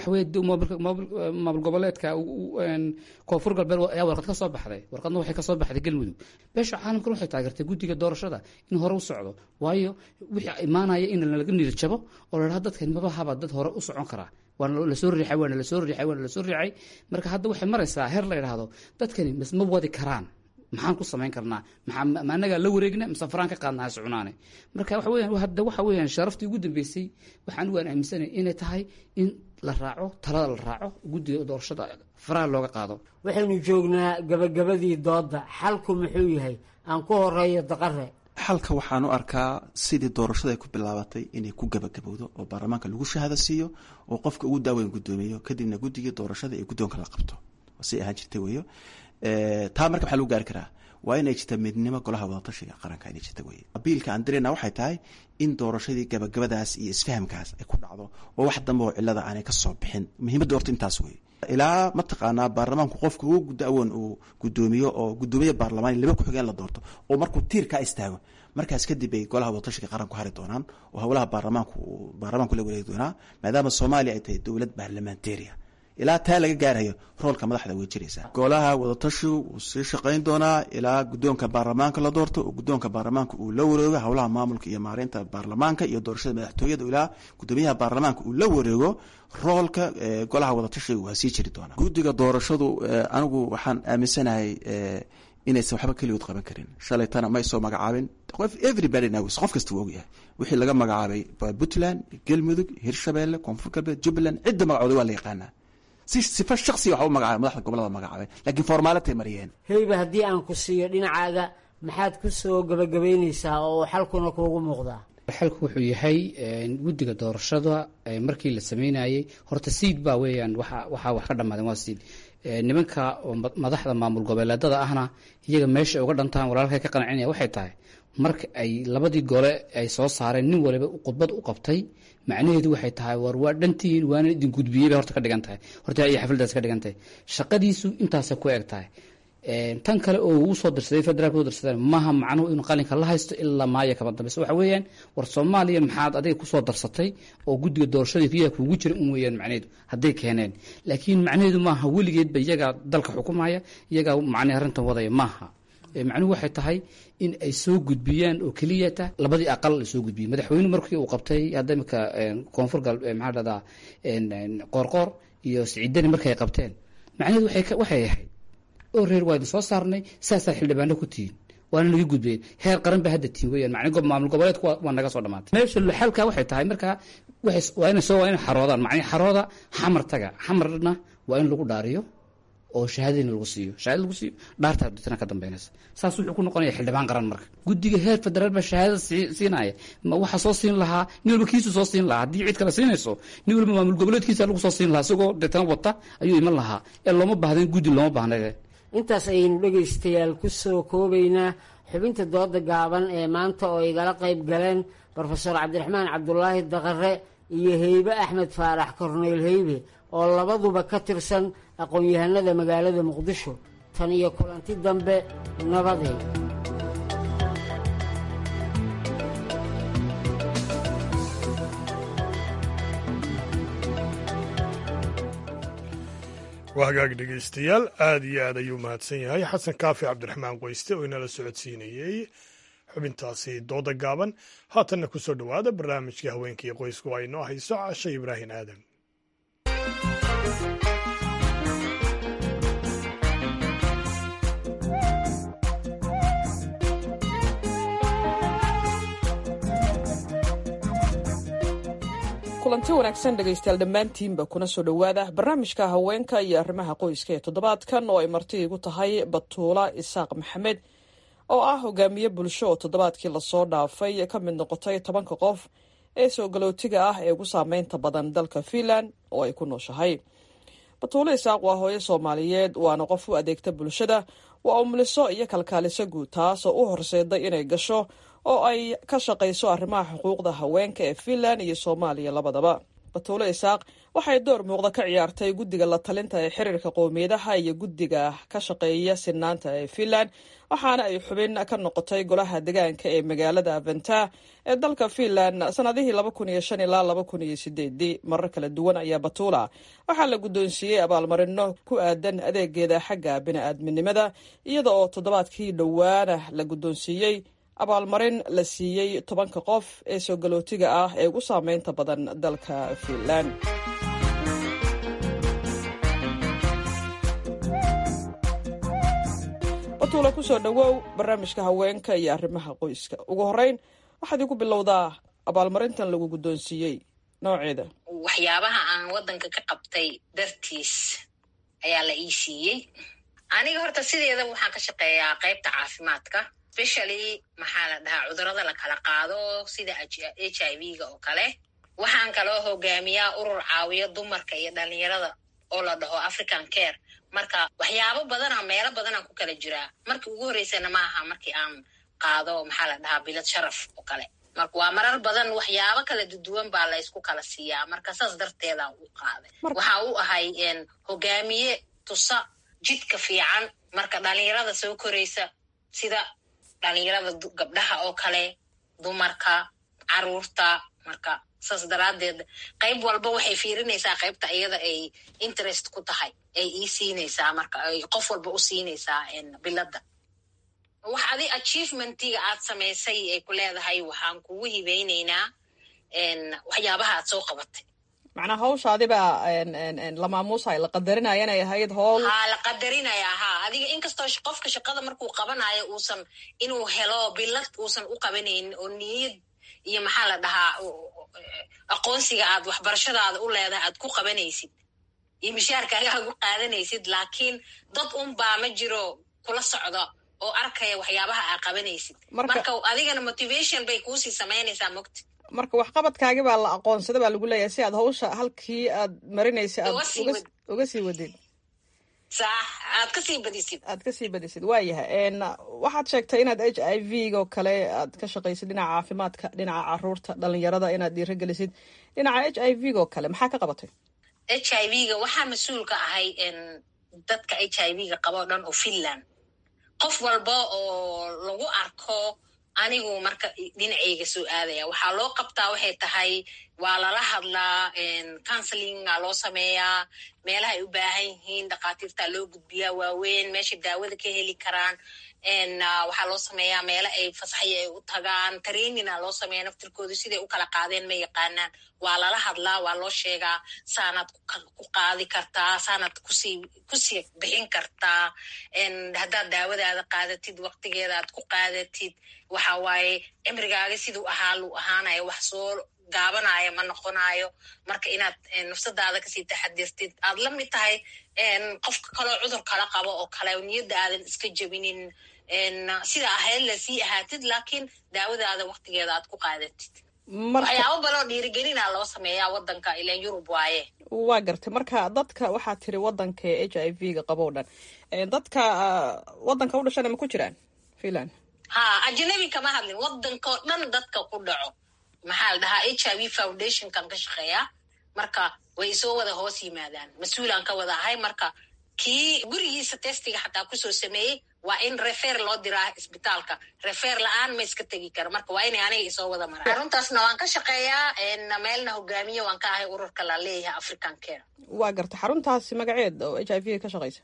maamul goboleedka koonfur galbeed ayaa warqad ka soo baxday warqadna waxay kasoo baxday galmudug beesha caalamkan waxay taageertay guddiga doorashada in hore u socdo waayo wixii imaanaya in laga niirjabo oo la dhaha dadkan maba haba dad hore u socon karaa waana lasoo riixay waana lasoo riixay waana lasoo riixay marka hadda waxay maraysaa heer la yidhaahdo dadkani misma wadi karaan maxaan ku samayn karnaa ma anagaa la wareegna mise faraan ka qaadna ha soconaane marka waxa weyan hadda waxa weeyaan sharaftii ugu dambeysay waxaan waan aaminsanay inay tahay in la raaco talada la raaco guddiga doorashada faraha looga qaado waxaynu joognaa gabagabadii doodda xalku muxuu yahay aan ku horeeyo daqare xalka waxaan u arkaa sidii doorashada ay ku bilaabatay inay ku gabagabowdo oo baarlamaanka lagu shahaado siiyo oo qofka ugu daaweyn guddoomiyo kadibna guddigii doorashada ee guddoonka la qabto say ahaan jirtay weyo taa marka maxaa lagu gaari karaa waa inay jirta midnimo golaha wadatashiga qaranka inay jirta weye abiilka aan dirayna waxay tahay in doorashadii gabagabadaas iyo isfahamkaas ay ku dhacdo oo wax dambe oo cilada aanay ka soo bixin muhiimadda horta intaas weye ilaa mataqaanaa baarlamaanku qofka ugu gudaawoon uu gudoomiyo oo gudoomiye baarlamaan laba ku-xigeen la doorto oo markuu tiirkaa istaago markaas kadib ay golaha wadatashiga qaranku hari doonaan oo howlaha baarlamaanku baarlamaanku la wareegi doonaa maadaama soomaaliya ay tahay dowlad baarlamantariya ilaa taa laga gaarayo roolka madaxda way jiraysaa golaha wadatashigu wuu sii shaqayn doonaa ilaa guddoonka baarlamaanka la doorto oo guddoonka baarlamaanka uu la wareego howlaha maamulka iyo maareynta baarlamaanka iyo doorashada madaxtooyada ilaa gudoomiyaha baarlamaanka uu la wareego roolka golaha wadatashiga waa sii jiri doonaa guddiga doorashadu anigu waxaan aaminsanahay inaysan waxba keligood qaban karin shalaytana may soo magacaabin everybody knows qof kasta wuu ogyahay wixii laga magacaabay puntland galmudug hirshabeelle koonfur galbeed jubbaland cidda magacooda waa la yaqaanaa si sifa shaksiya waxa u magacaabay madaxda gobolada magacaabay laakiin formaalatay mariyeen heyba haddii aan ku siiyo dhinacaaga maxaad ku soo gabagabaynaysaa oo xalkuna kuugu muuqdaa xalku wuxuu yahay guddiga doorashada markii la sameynayay horta siid baa weeyaan waxaa wax ka dhammaadeen waa siid nimanka madaxda maamul goboleedada ahna iyaga meesha uga dhantaan walaalkay ka qancinaya waxay tahay marka ay labadii gole ay soo saareen nin waliba khudbad u qabtay macnaheedu waxay tahay war waa dhantihiin waana idin gudbiyey bay horta ka dhigan tahay horta ay xafladaas ka dhigan tahay shaqadiisu intaasay ku eg tahay tan kale oo uu soo dirsaday federaalka u dirsadeen maaha macnuhu inuu qalinka la haysto ilaa maaya kama dambaysa waxa weeyaan war soomaaliya maxaad adiga kusoo darsatay oo guddiga doorashadii riyaha kuugu jira un weeyaan macnaheedu hadday keeneen laakiin macnaheedu maaha weligeedba iyagaa dalka xukumaya iyagaa macnaha arrintan wadaya maaha macnuhu waxay tahay in ay soo gudbiyaan oo keliyata labadii aqal la soo gudbiyey madaxweyne markii uu qabtay hadda imika koonfur gal maxaa dhahdaa qoorqoor iyo siciidani markay qabteen macnaheedu waxay ahayd oo reer waa idin soo saarnay saasaa xildhibaano ku tihiin waana naga gudbeen heer qaran ba hadda tihin weyaan macni maamul goboleedku waa naga soo dhamaatay meesha xalka waxay tahay markaa waa ina soo waa ina xaroodaan macni xarooda xamar taga xamarna waa in lagu dhaariyo oo shahaadadina lagu siiyo shahaada lagu siiyo dhaarta dadna ka dambeynaysa saas wuxuu ku noqonaya xildhibaan qaran marka guddiga heer federaal baa shahaadada siinaya ma waxa soo siin lahaa nin walba kiisu soo siin lahaa haddii cid kale siinayso nin walba maamul goboleedkiisa lagu soo siin lahaa isagoo deetana wata ayuu iman lahaa ee looma baahdan guddi looma baahnade intaas ayaynu dhegaystayaal ku soo koobaynaa xubinta dooda gaaban ee maanta oo igala qayb galeen brofeor cabdiraxmaan cabdulaahi daqare iyo heybe axmed faarax korneyl heybe oo labaduba ka tirsan aqoon-yahanada magaalada muqdisho tan iyo kulanti dambe nabadey waa hagaag dhegaystayaal aad iyo aad ayuu mahadsan yahay xasan kaafi cabdiraxmaan qoyste oo inala socodsiinayey xubintaasi dooda gaaban haatanna ku soo dhowaada barnaamijkii haweenkii qoysku ay noo hayso cashe ibraahim aadan kulanti wanaagsan dhegaystayaal dhammaantiinba kuna soo dhowaada barnaamijka haweenka iyo arrimaha qoyska ee toddobaadkan oo ay marti igu tahay batuula isaaq maxamed oo ah hogaamiye bulsho oo toddobaadkii lasoo dhaafay ka mid noqotay tobanka qof ee soo galootiga ah ee ugu saameynta badan dalka fiinland oo ay ku nooshahay batuulo isaaq waa hooyo soomaaliyeed waana qof u adeegta bulshada waa umuliso iyo kalkaaliso guud taasoo u horseeday inay gasho oo ay ka shaqayso arrimaha xuquuqda haweenka ee fiinland iyo soomaaliya labadaba batuulo isaaq waxay door muuqda ka ciyaartay guddiga la talinta ee xiriirka qowmiyadaha iyo guddiga ka shaqeeya sinaanta ee fiinland waxaana ay xubin ka noqotay golaha degaanka ee magaalada aventa ee dalka fiinland sanadihii laba kun iyo shan ilaa laba kun iyo sideedii marar kala duwan ayaa batuula waxaa la guddoonsiiyey abaalmarino ku aadan adeegeeda xagga bini-aadminimada iyada oo toddobaadkii dhowaana la guddoonsiiyey abaalmarin la siiyey tobanka qof ee soo galootiga ah ee ugu saameynta badan dalka fiinland batuula kusoo dhowow barnaamijka haweenka iyo arrimaha qoyska ugu horeyn waxaad igu bilowdaa abaalmarintan lagu guddoonsiiyey nooceeda waxyaabaha aan waddanka ka qabtay dartiis ayaa la ii siiyey aniga horta sideeda waxaan ka shaqeeyaa qaybta caafimaadka specially maxaa la dhahaa cudurada la kala qaado sida h i v ga oo kale waxaan kaloo hogaamiyaa urur caawiyo dumarka iyo dhalinyarada oo la dhaho african care marka waxyaabo badana meelo badanaan ku kala jiraa markii ugu horreysana ma aha markii aan qaado maxaa la dhahaa bilad sharaf oo kale marka waa marar badan waxyaabo kala duduwan baa laysku kala siiyaa marka saas darteedaan u qaaday waxa u ahay hogaamiye tusa jidka fiican marka dhalinyarada soo koraysa sida dhalinyarada gabdhaha oo kale dumarka caruurta marka saas daraaddeed qayb walba waxay fiirinaysaa qaybta iyada ay interest ku tahay ay ii siinaysaa marka ay qof walba u siinaysaa biladda wax adi achievementiga aad samaysay ay ku leedahay waxaan kugu hibeyneynaa waxyaabaha aad soo qabatay macnaa hawshaadibaa la maamuusayo la qadarinaya inay ahayd howl ha la qadarinayaa ha adiga inkastoo qofka shaqada markuu qabanayo uusan inuu helo bilad uusan u qabanaynin oo niyad iyo maxaa la dhahaa aqoonsiga aad waxbarashadaada u leedahay aad ku qabanaysid iyo mishaarkaaga aad u qaadanaysid laakiin dad un baa ma jiro kula socda oo arkaya waxyaabaha aa qabanaysid Marka- marka adigana motivation bay kuusii samaynaysaa mogta marka waxqabadkaagi baa la aqoonsada baa lagu leeyahay si aad hawsha halkii aad marinaysay aad Uga sii uga- wad. uga sii wadid sax aad kasii badisid aad kasii badisid waayahay n waxaad sheegtay inaad h i v oo kale aad ka shaqaysid dhinaca caafimaadka dhinaca caruurta dhalinyarada inaad dhiiragelisid dhinaca h i v oo kale maxaa ka qabatay h i v-ga waxaa mas-uul ka ahay n dadka h i v-ga qaba o dhan oo finland qof walba oo lagu arko anigu marka dhinacayga soo aadaya waxaa loo qabtaa waxay tahay waa lala hadlaa counselinga loo sameeyaa meelaha ay u baahan yihiin dhakhaatiirta loo gudbiyaa waaweyn meesha daawada ka heli karaan n waxaa loo sameeyaa meelo ay fasaxyo ay u tagaan trainina loo sameeya naftirkooda siday u kala qaadeen ma yaqaanaan waa lala hadlaa waa loo sheegaa saanaad ku ka- ku qaadi kartaa saanaad kusii kusii bixin kartaa n haddaad daawadaada qaadatid waqtigeeda aad ku qaadatid waxa waaye cimrigaaga siduu ahaa luu ahaanayo wax soo gaabanaya ma noqonayo marka inaad eh, nafsadaada kasii taxadirtid aad la mid tahay n qofka kaleo cudur kala qabo oo kale niyadda aadan iska jebinin n sida ahayd lasii ahaatid laakiin daawadaada waqtigeeda aad ku qaadatid marka waxyaabo baloo dhiirigelina loo sameeyaa wadanka ilan yurub waaye waa gartay marka dadka waxaad tiri wadanka h i v ga qabo o dhan Eh, dadka ah, wadanka u dhashana ma ku jiraan finland ha ajnabi kama hadlin wadankao dhan dadka ku dhaco maxaa la dhahaa h i v foundationkan ka shaqeeya marka way soo wada hoos yimaadaan mas-uulaan ka wada ahay marka kii gurigiisa testiga xataa kusoo sameeyey waa in refer loo diraa isbitaalka refer la-aan ma iska tegi karo marka waa inay aniga isoo wada maraan xaruntaasna waan ka shaqeeyaa n meelna hogaamiye waan ka ahay ururka la leeyahay african care waa gartay xaruntaasi magaceed oo h i v ka shaqaysa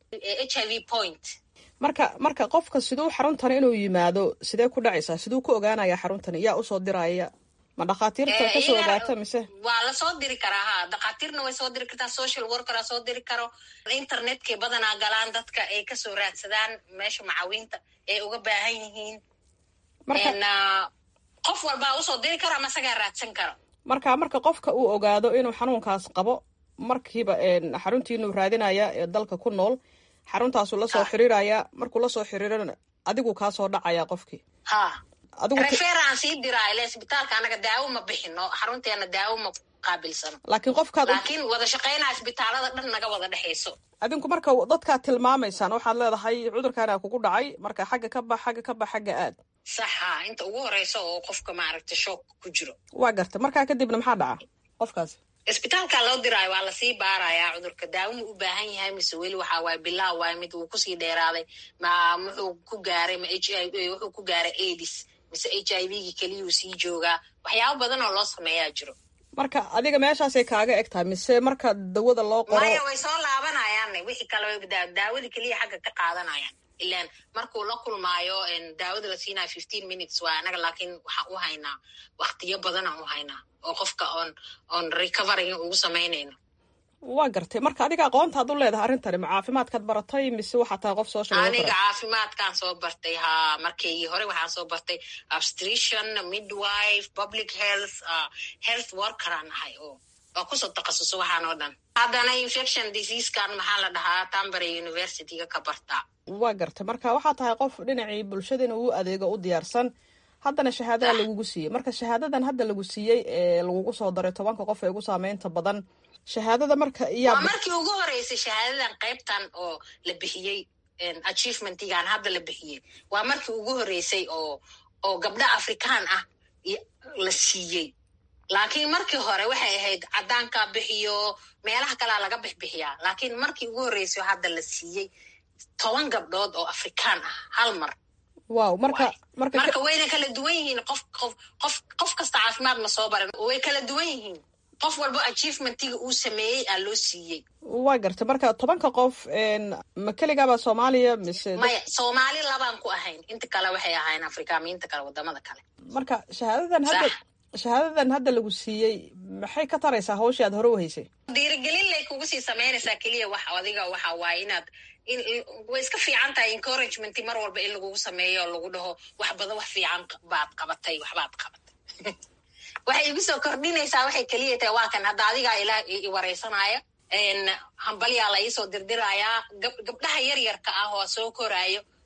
h i v point marka marka qofka siduu xaruntan inuu yimaado sidee ku dhacaysaa siduu ku ogaanaya xaruntan yaa usoo diraya ma dhakhaatiirta Eh, kasoo iyaga- ogaata mise waa lasoo diri karaa ha dhakhaatiirna way soo diri kartaa social workera soo diri karo internetkay badanaa galaan dadka ay kasoo raadsadaan meesha macawiinta ay uga baahan yihiin Marka- En, ah, qof walbaa usoo diri karo ama isagaa raadsan karo marka marka qofka uu ogaado inuu xanuunkaas qabo markiiba een, xaruntiinuu raadinaya ee dalka ku nool xaruntaasuu lasoo xiriiraya markuu lasoo xiriirana adigu kaa soo dhacaya qofkii ha adigu referaan sii diraa ile isbitaalka anaga daawo ma bixino xarunteena daawo ma qaabilsano laakiin qofkaad u- laakiin wada shaqaynaa isbitaalada dhan naga wada dhexayso adinku marka dadkaad tilmaamaysaan waxaad leedahay cudurkaana kugu dhacay marka xagga ka bax xagga ka bax xagga aad saxa inta ugu horeysa oo qofka maaragta shook ku jiro waa gartay markaa kadibna maxaa dhaca qofkaasi isbitaalka loo diraayo waa lasii baarayaa cudurka daawo ma u baahan yahay mise weli waxaa waaye bilaa waaye mid wuu kusii dheeraaday ma muxuu ku gaaray ma h i v wuxuu ku gaaray aids mise h i v-gi keliyuu sii joogaa waxyaabo badan oo loo sameeyaa jiro marka adiga meeshaasay kaaga eg tahay mise marka dawada loo qoro maya way soo laabanayaan wixii kale daa- daawada keliya xagga ka qaadanayaan ilan markuu la kulmaayo en, daawada la siinayo fifteen minutes waa anaga laakiin waxaan u haynaa waktiyo badanaan u haynaa oo qofka on on recoveryga ugu samaynayno waa gartay marka adiga aqoontaad u leedahay arrintani ma caafimaadkaad baratay mise waxaa tahay qof soo aniga shaqeeya caafimaadkaan soo bartay ha markii hore waxaan soo bartay obstetrician midwife public health uh, health workeraan ahay oo oo kusoo takhasuso waxaan oo dhan haddana infection diseasekan maxaa la dhahaa tambary universityga ka bartaa waa gartay marka waxaa tahay qof dhinacii bulshada inuu u adeego u diyaarsan haddana shahaadada lagugu siiyey marka shahaadadan hadda lagu siiyey ee lagugu soo daray tobanka qof ee ugu saameynta badan shahaadada marka waa iyaa markii ugu horeysay shahaadadan qaybtan oo la bixiyey achievementigan hadda la bixiyey waa markii ugu horeysay oo oo gabdho afrikaan ah i- la siiyey laakiin markii hore waxay ahayd caddaanka bixiyo meelaha kalea laga bixbixiyaa laakiin markii ugu horeysay oo hadda la siiyey toban gabdhood oo afrikaan ah hal mar waaw marka marka marka wayna kala duwan yihiin qof qof qof qof kasta caafimaad ma soo baran way kala duwan yihiin qof walba achievementiga uu sameeyey aa loo siiyey waa gartay marka tobanka qof een, ma keligaabaa soomaaliya mise dad- maya soomaali labaan ku ahayn inta kale waxay ahayn afrikaamiinta kale wadamada kale marka shahaadadan hadda shahaadadan hadda lagu siiyey maxay ka taraysaa hawshii aad hore u haysay dhiirigelin lay kugu sii samaynaysaa keliya wax adiga waxa waaye inaad in in- way iska fiican tahay encouragement mar walba in lagugu sameeyo oo lagu dhaho wax badan wax fiican baad qabatay waxbaad qabatay waxay igu soo kordhinaysaa waxay keliya tahay waa kan hadda adigaa ilaa i i wareysanaya n hambalyaa la iisoo dirdiraayaa gab gabdhaha yaryarka ah oo soo koraayo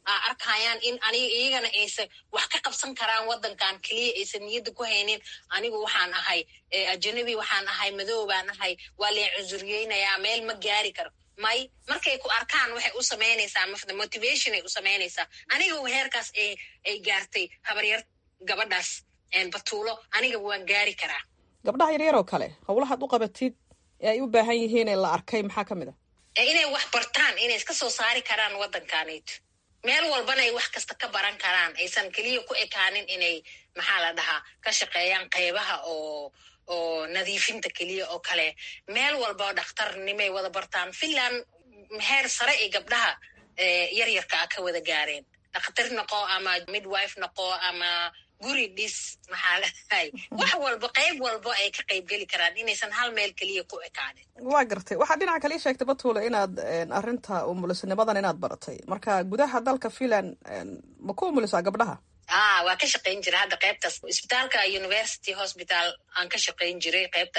aa arkayaan in aniga iyagana aysan wax ka qabsan karaan waddankan keliya aysan niyadda ku haynin anigu waxaan ahay ajanabi waxaan ahay madow baan ahay waa leen cunsuriyeynayaa meel ma gaari karo may markay ku arkaan waxay u samaynaysaa mafda motivationay u samaynaysaa aniga heerkaas ay gaartay habaryar gabadhaas batuulo aniga waan gaari karaa gabdhaha yaryar oo kale howlahaad u qabatid ee ay u baahan yihiin ee la arkay maxaa ka mid a inay wax bartaan inay iska soo saari karaan waddankaanayto meel walbana ay wax kasta ka baran karaan aysan keliya ku ekaanin inay maxaa la dhahaa ka shaqeeyaan qeybaha oo oo nadiifinta keliya oo kale meel walba dhakhtarnimay wada bartaan finland heer sare ay gabdhaha yaryarka ah ka wada gaareen dhakhtar noqo ama midwife noqo ama guri dhis maxaa ladahay wax walba qayb walba ay ka qayb geli karaan inaysan hal meel keliya ku ekaanin waa gartay waxaa dhinaca kale ii sheegtay batuule inaad arrinta umulisnimadan inaad baratay marka gudaha dalka finland ma ku umulisaa gabdhaha a waa ka shaqayn jira hadda qaybtaas isbitaalka university hospital aan ka shaqayn jiray qaybta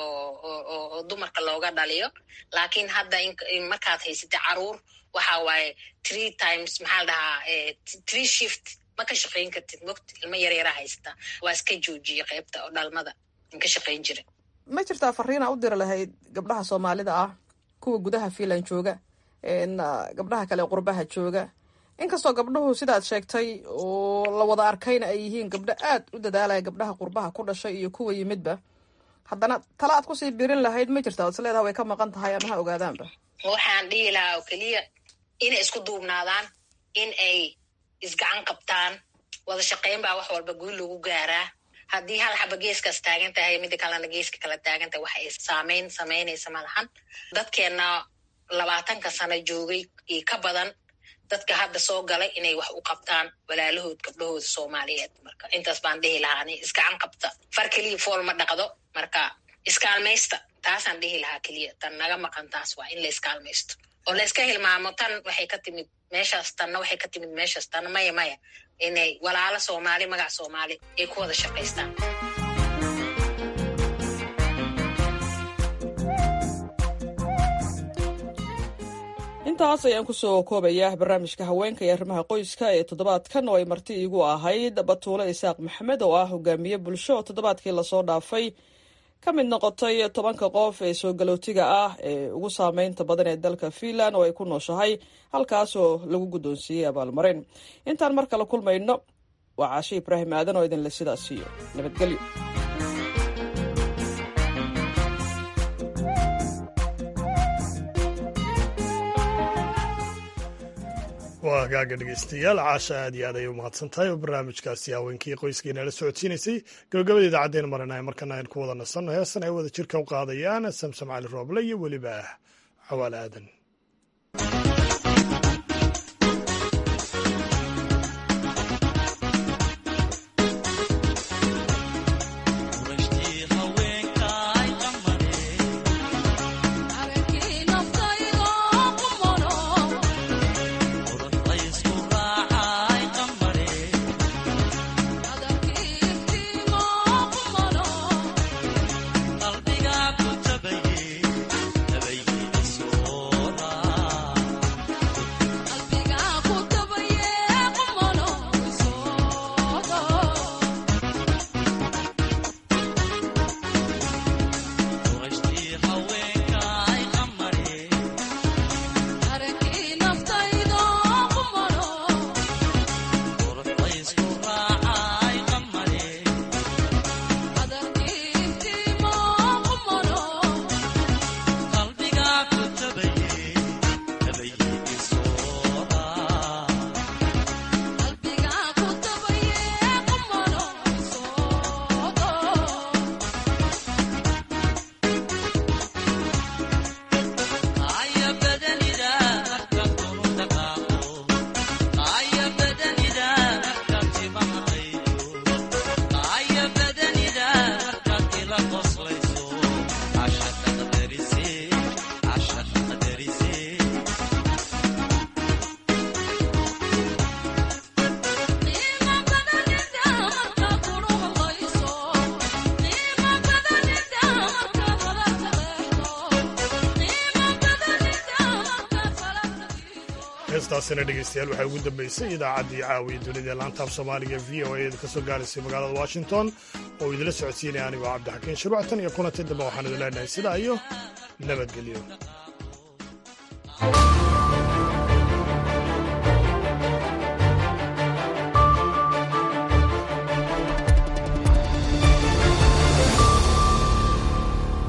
oo dumarka looga dhaliyo laakiin hadda markaad haysatay caruur waxa waaye three times maxaa la dhahaa three shift ma ka shaqayn kartid mogta ilmo yaryara haysata waa iska joojiye qaybta oo dhalmada aan ka shaqayn jiray ma jirtaa fariina u diri lahayd gabdhaha soomaalida ah kuwa gudaha finland jooga gabdhaha kale qurbaha jooga inkastoo gabdhuhu sidaad sheegtay oo la wada arkayna ay yihiin gabdho aad u dadaalaya gabdhaha qurbaha ku dhashay iyo kuwa yimidba haddana tala aad kusii birin lahayd ma jirta od is leedaha way ka maqan tahay ama ha ogaadaanba waxaan dhihi lahaa oo keliya inay isku duubnaadaan in ay isgacan qabtaan wada shaqayn baa wax walba guul lagu gaaraa haddii hal xaba geeskaas taagan tahay mida kalena geeska kala taagan tahay wax ay saameyn samaynaysa malahan dadkeenna labaatanka sano joogay iyo ka badan dadka hadda soo galay inay wax u qabtaan walaalahood gabdhahooda soomaaliyeed marka intaas baan dhihi lahaa ani isgacan qabta far keliya fool ma dhaqdo marka iskaalmaysta taasaan dhihi lahaa keliya tan naga maqan taas waa in la iskaalmaysto oo la iska hilmaamo tan waxay ka timid meeshaas tanna waxay ka timid meeshaas tanna maya maya inay walaalo soomaali magac soomaali ay ku wada shaqaystaan intaas ayaan kusoo koobayaa barnaamijka haweenka iyo arrimaha qoyska ee toddobaadkan oo ay marti iigu ahayd batuule isaaq maxamed oo ah hogaamiye bulsho oo toddobaadkii lasoo dhaafay ka mid noqotay tobanka qof ee soo galootiga ah ee ugu saameynta badan ee dalka finland oo ay ku nooshahay halkaasoo lagu guddoonsiiyey abaalmarin intaan mar kale kulmayno waa caashe ibraahim aadan oo idinle sidaas siiyo nabadgelyo waa hagaaga dhegeystayaal caasha aad iyo aad ayay u mahadsan tahay oo barnaamijkaasi haweenkii qoyskiina la socodsiinaysay gabagabada idaacaddeen marana markana aynu ku wada nasanno heestan ay wada jirka u qaadayaan samsam cali rooble iyo weliba cawaale aadan qalbiga ku tabaye tabaygiida soo heestaasina dhegeystayaal waxaa ugu dambeysay idaacaddii caawiya dunida laantaaf soomaaliga v o a ka soo gaaraysay magaalada washington oo idila socodsiinaya anigoo cabdixakiin shuruuctan iyo kulanti dambe waxaan idin leenahay sidaa iyo nabadgelyo